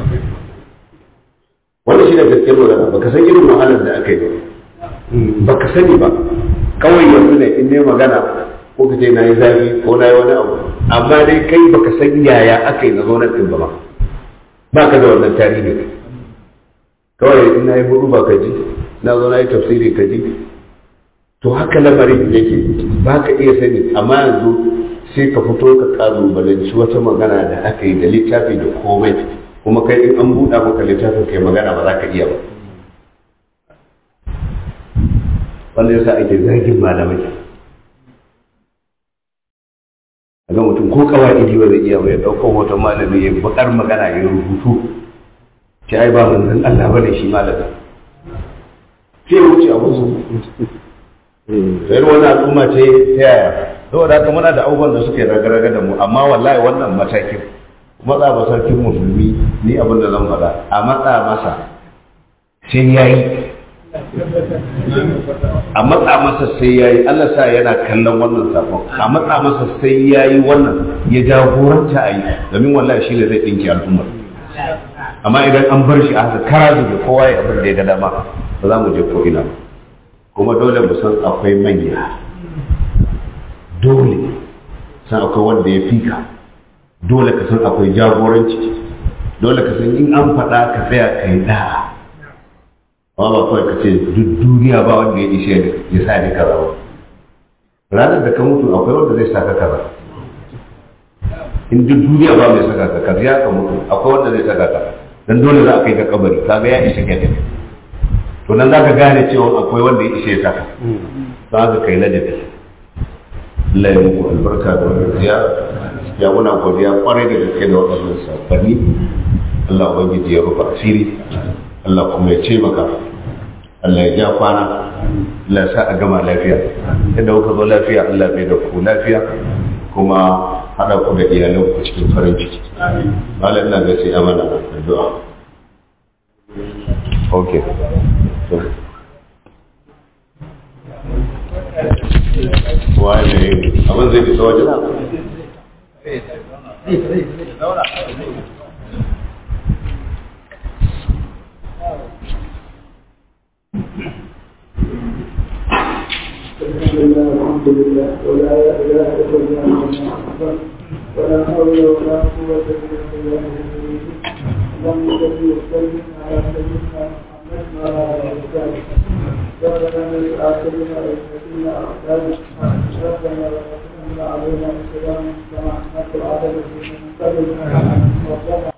wanda shi da gaskiyar magana baka san irin wahalar da aka yi ba baka sani ba kawai yanzu ne in ne magana ko ka ce na yi zafi ko na yi wani abu amma dai kai baka san yaya aka yi na zo na ɗin ba ma ba ka da wannan tarihi kawai in na yi hudu ba ka ji na zo na yi tafsiri ka ji to haka lamarin yake ba ka iya sani amma yanzu sai ka fito ka kalubalanci wata magana da aka yi da littafi da komai kuma kai in an buɗa maka littafin kai magana ba za ka iya ba wanda yasa ake zagin malamai ga mutum ko kawai ba zai iya ba ya ɗaukar hoton malami ya bakar magana ya rubutu ce ai ba manzon Allah bane shi malamin sai ya wuce a musu sai wani al'umma ce ta yaya saboda haka muna da abubuwan da suke raga-raga da mu amma wallahi wannan matakin matsa ba sarkin musulmi ni abin da zan faɗa a matsa masa sai ya yi a matsa masa sai ya yi Allah sa yana kallon wannan safon a matsa masa sai ya yi wannan ya jagoranta a yi domin wallahi shi ne zai ɗinki al'ummar amma idan an bar shi a haka kara zube kowa ya abin da ya ga dama ba za mu je ko ina kuma dole mu san akwai manya dole san akwai wanda ya fika dole ka san akwai jagoranci dole ka san in an faɗa ka tsaya ka yi da'a amma ba kawai ka ce duk duniya ba wanda ya ishe ya sa ni kaza ba ranar da ka mutu akwai wanda zai saka kaza in duk duniya ba mai saka ka kaza ya ka mutu akwai wanda zai saka ka dan dole za a kai ka kabari kaga ya ishe ka to nan za ka gane cewa akwai wanda ya ishe ya saka za ka kai ladabi Allah ya muku albarka da wannan ziyara ya muna godiya kwarai da gaske da waɗannan sabani Allah ubangiji ya rufa asiri Allah kuma ya ce maka Allah ya ja kwana Allah ya sa a gama lafiya yadda kuka zo lafiya Allah bai da ku lafiya kuma haɗa ku da iyalan ku cikin farin ciki malam ina ga sai amana addu'a okay so waye abin zai fita wajen الحمد لله ولا اله الا الله محمد ولا حول ولا قوه الا بالله اللهم صل وسلم على سيدنا محمد وعلى اله وصحبه ربنا من اخرنا وسيدنا اعدائنا ربنا ولا تحمل علينا السلام كما حملت العدل من قبل ربنا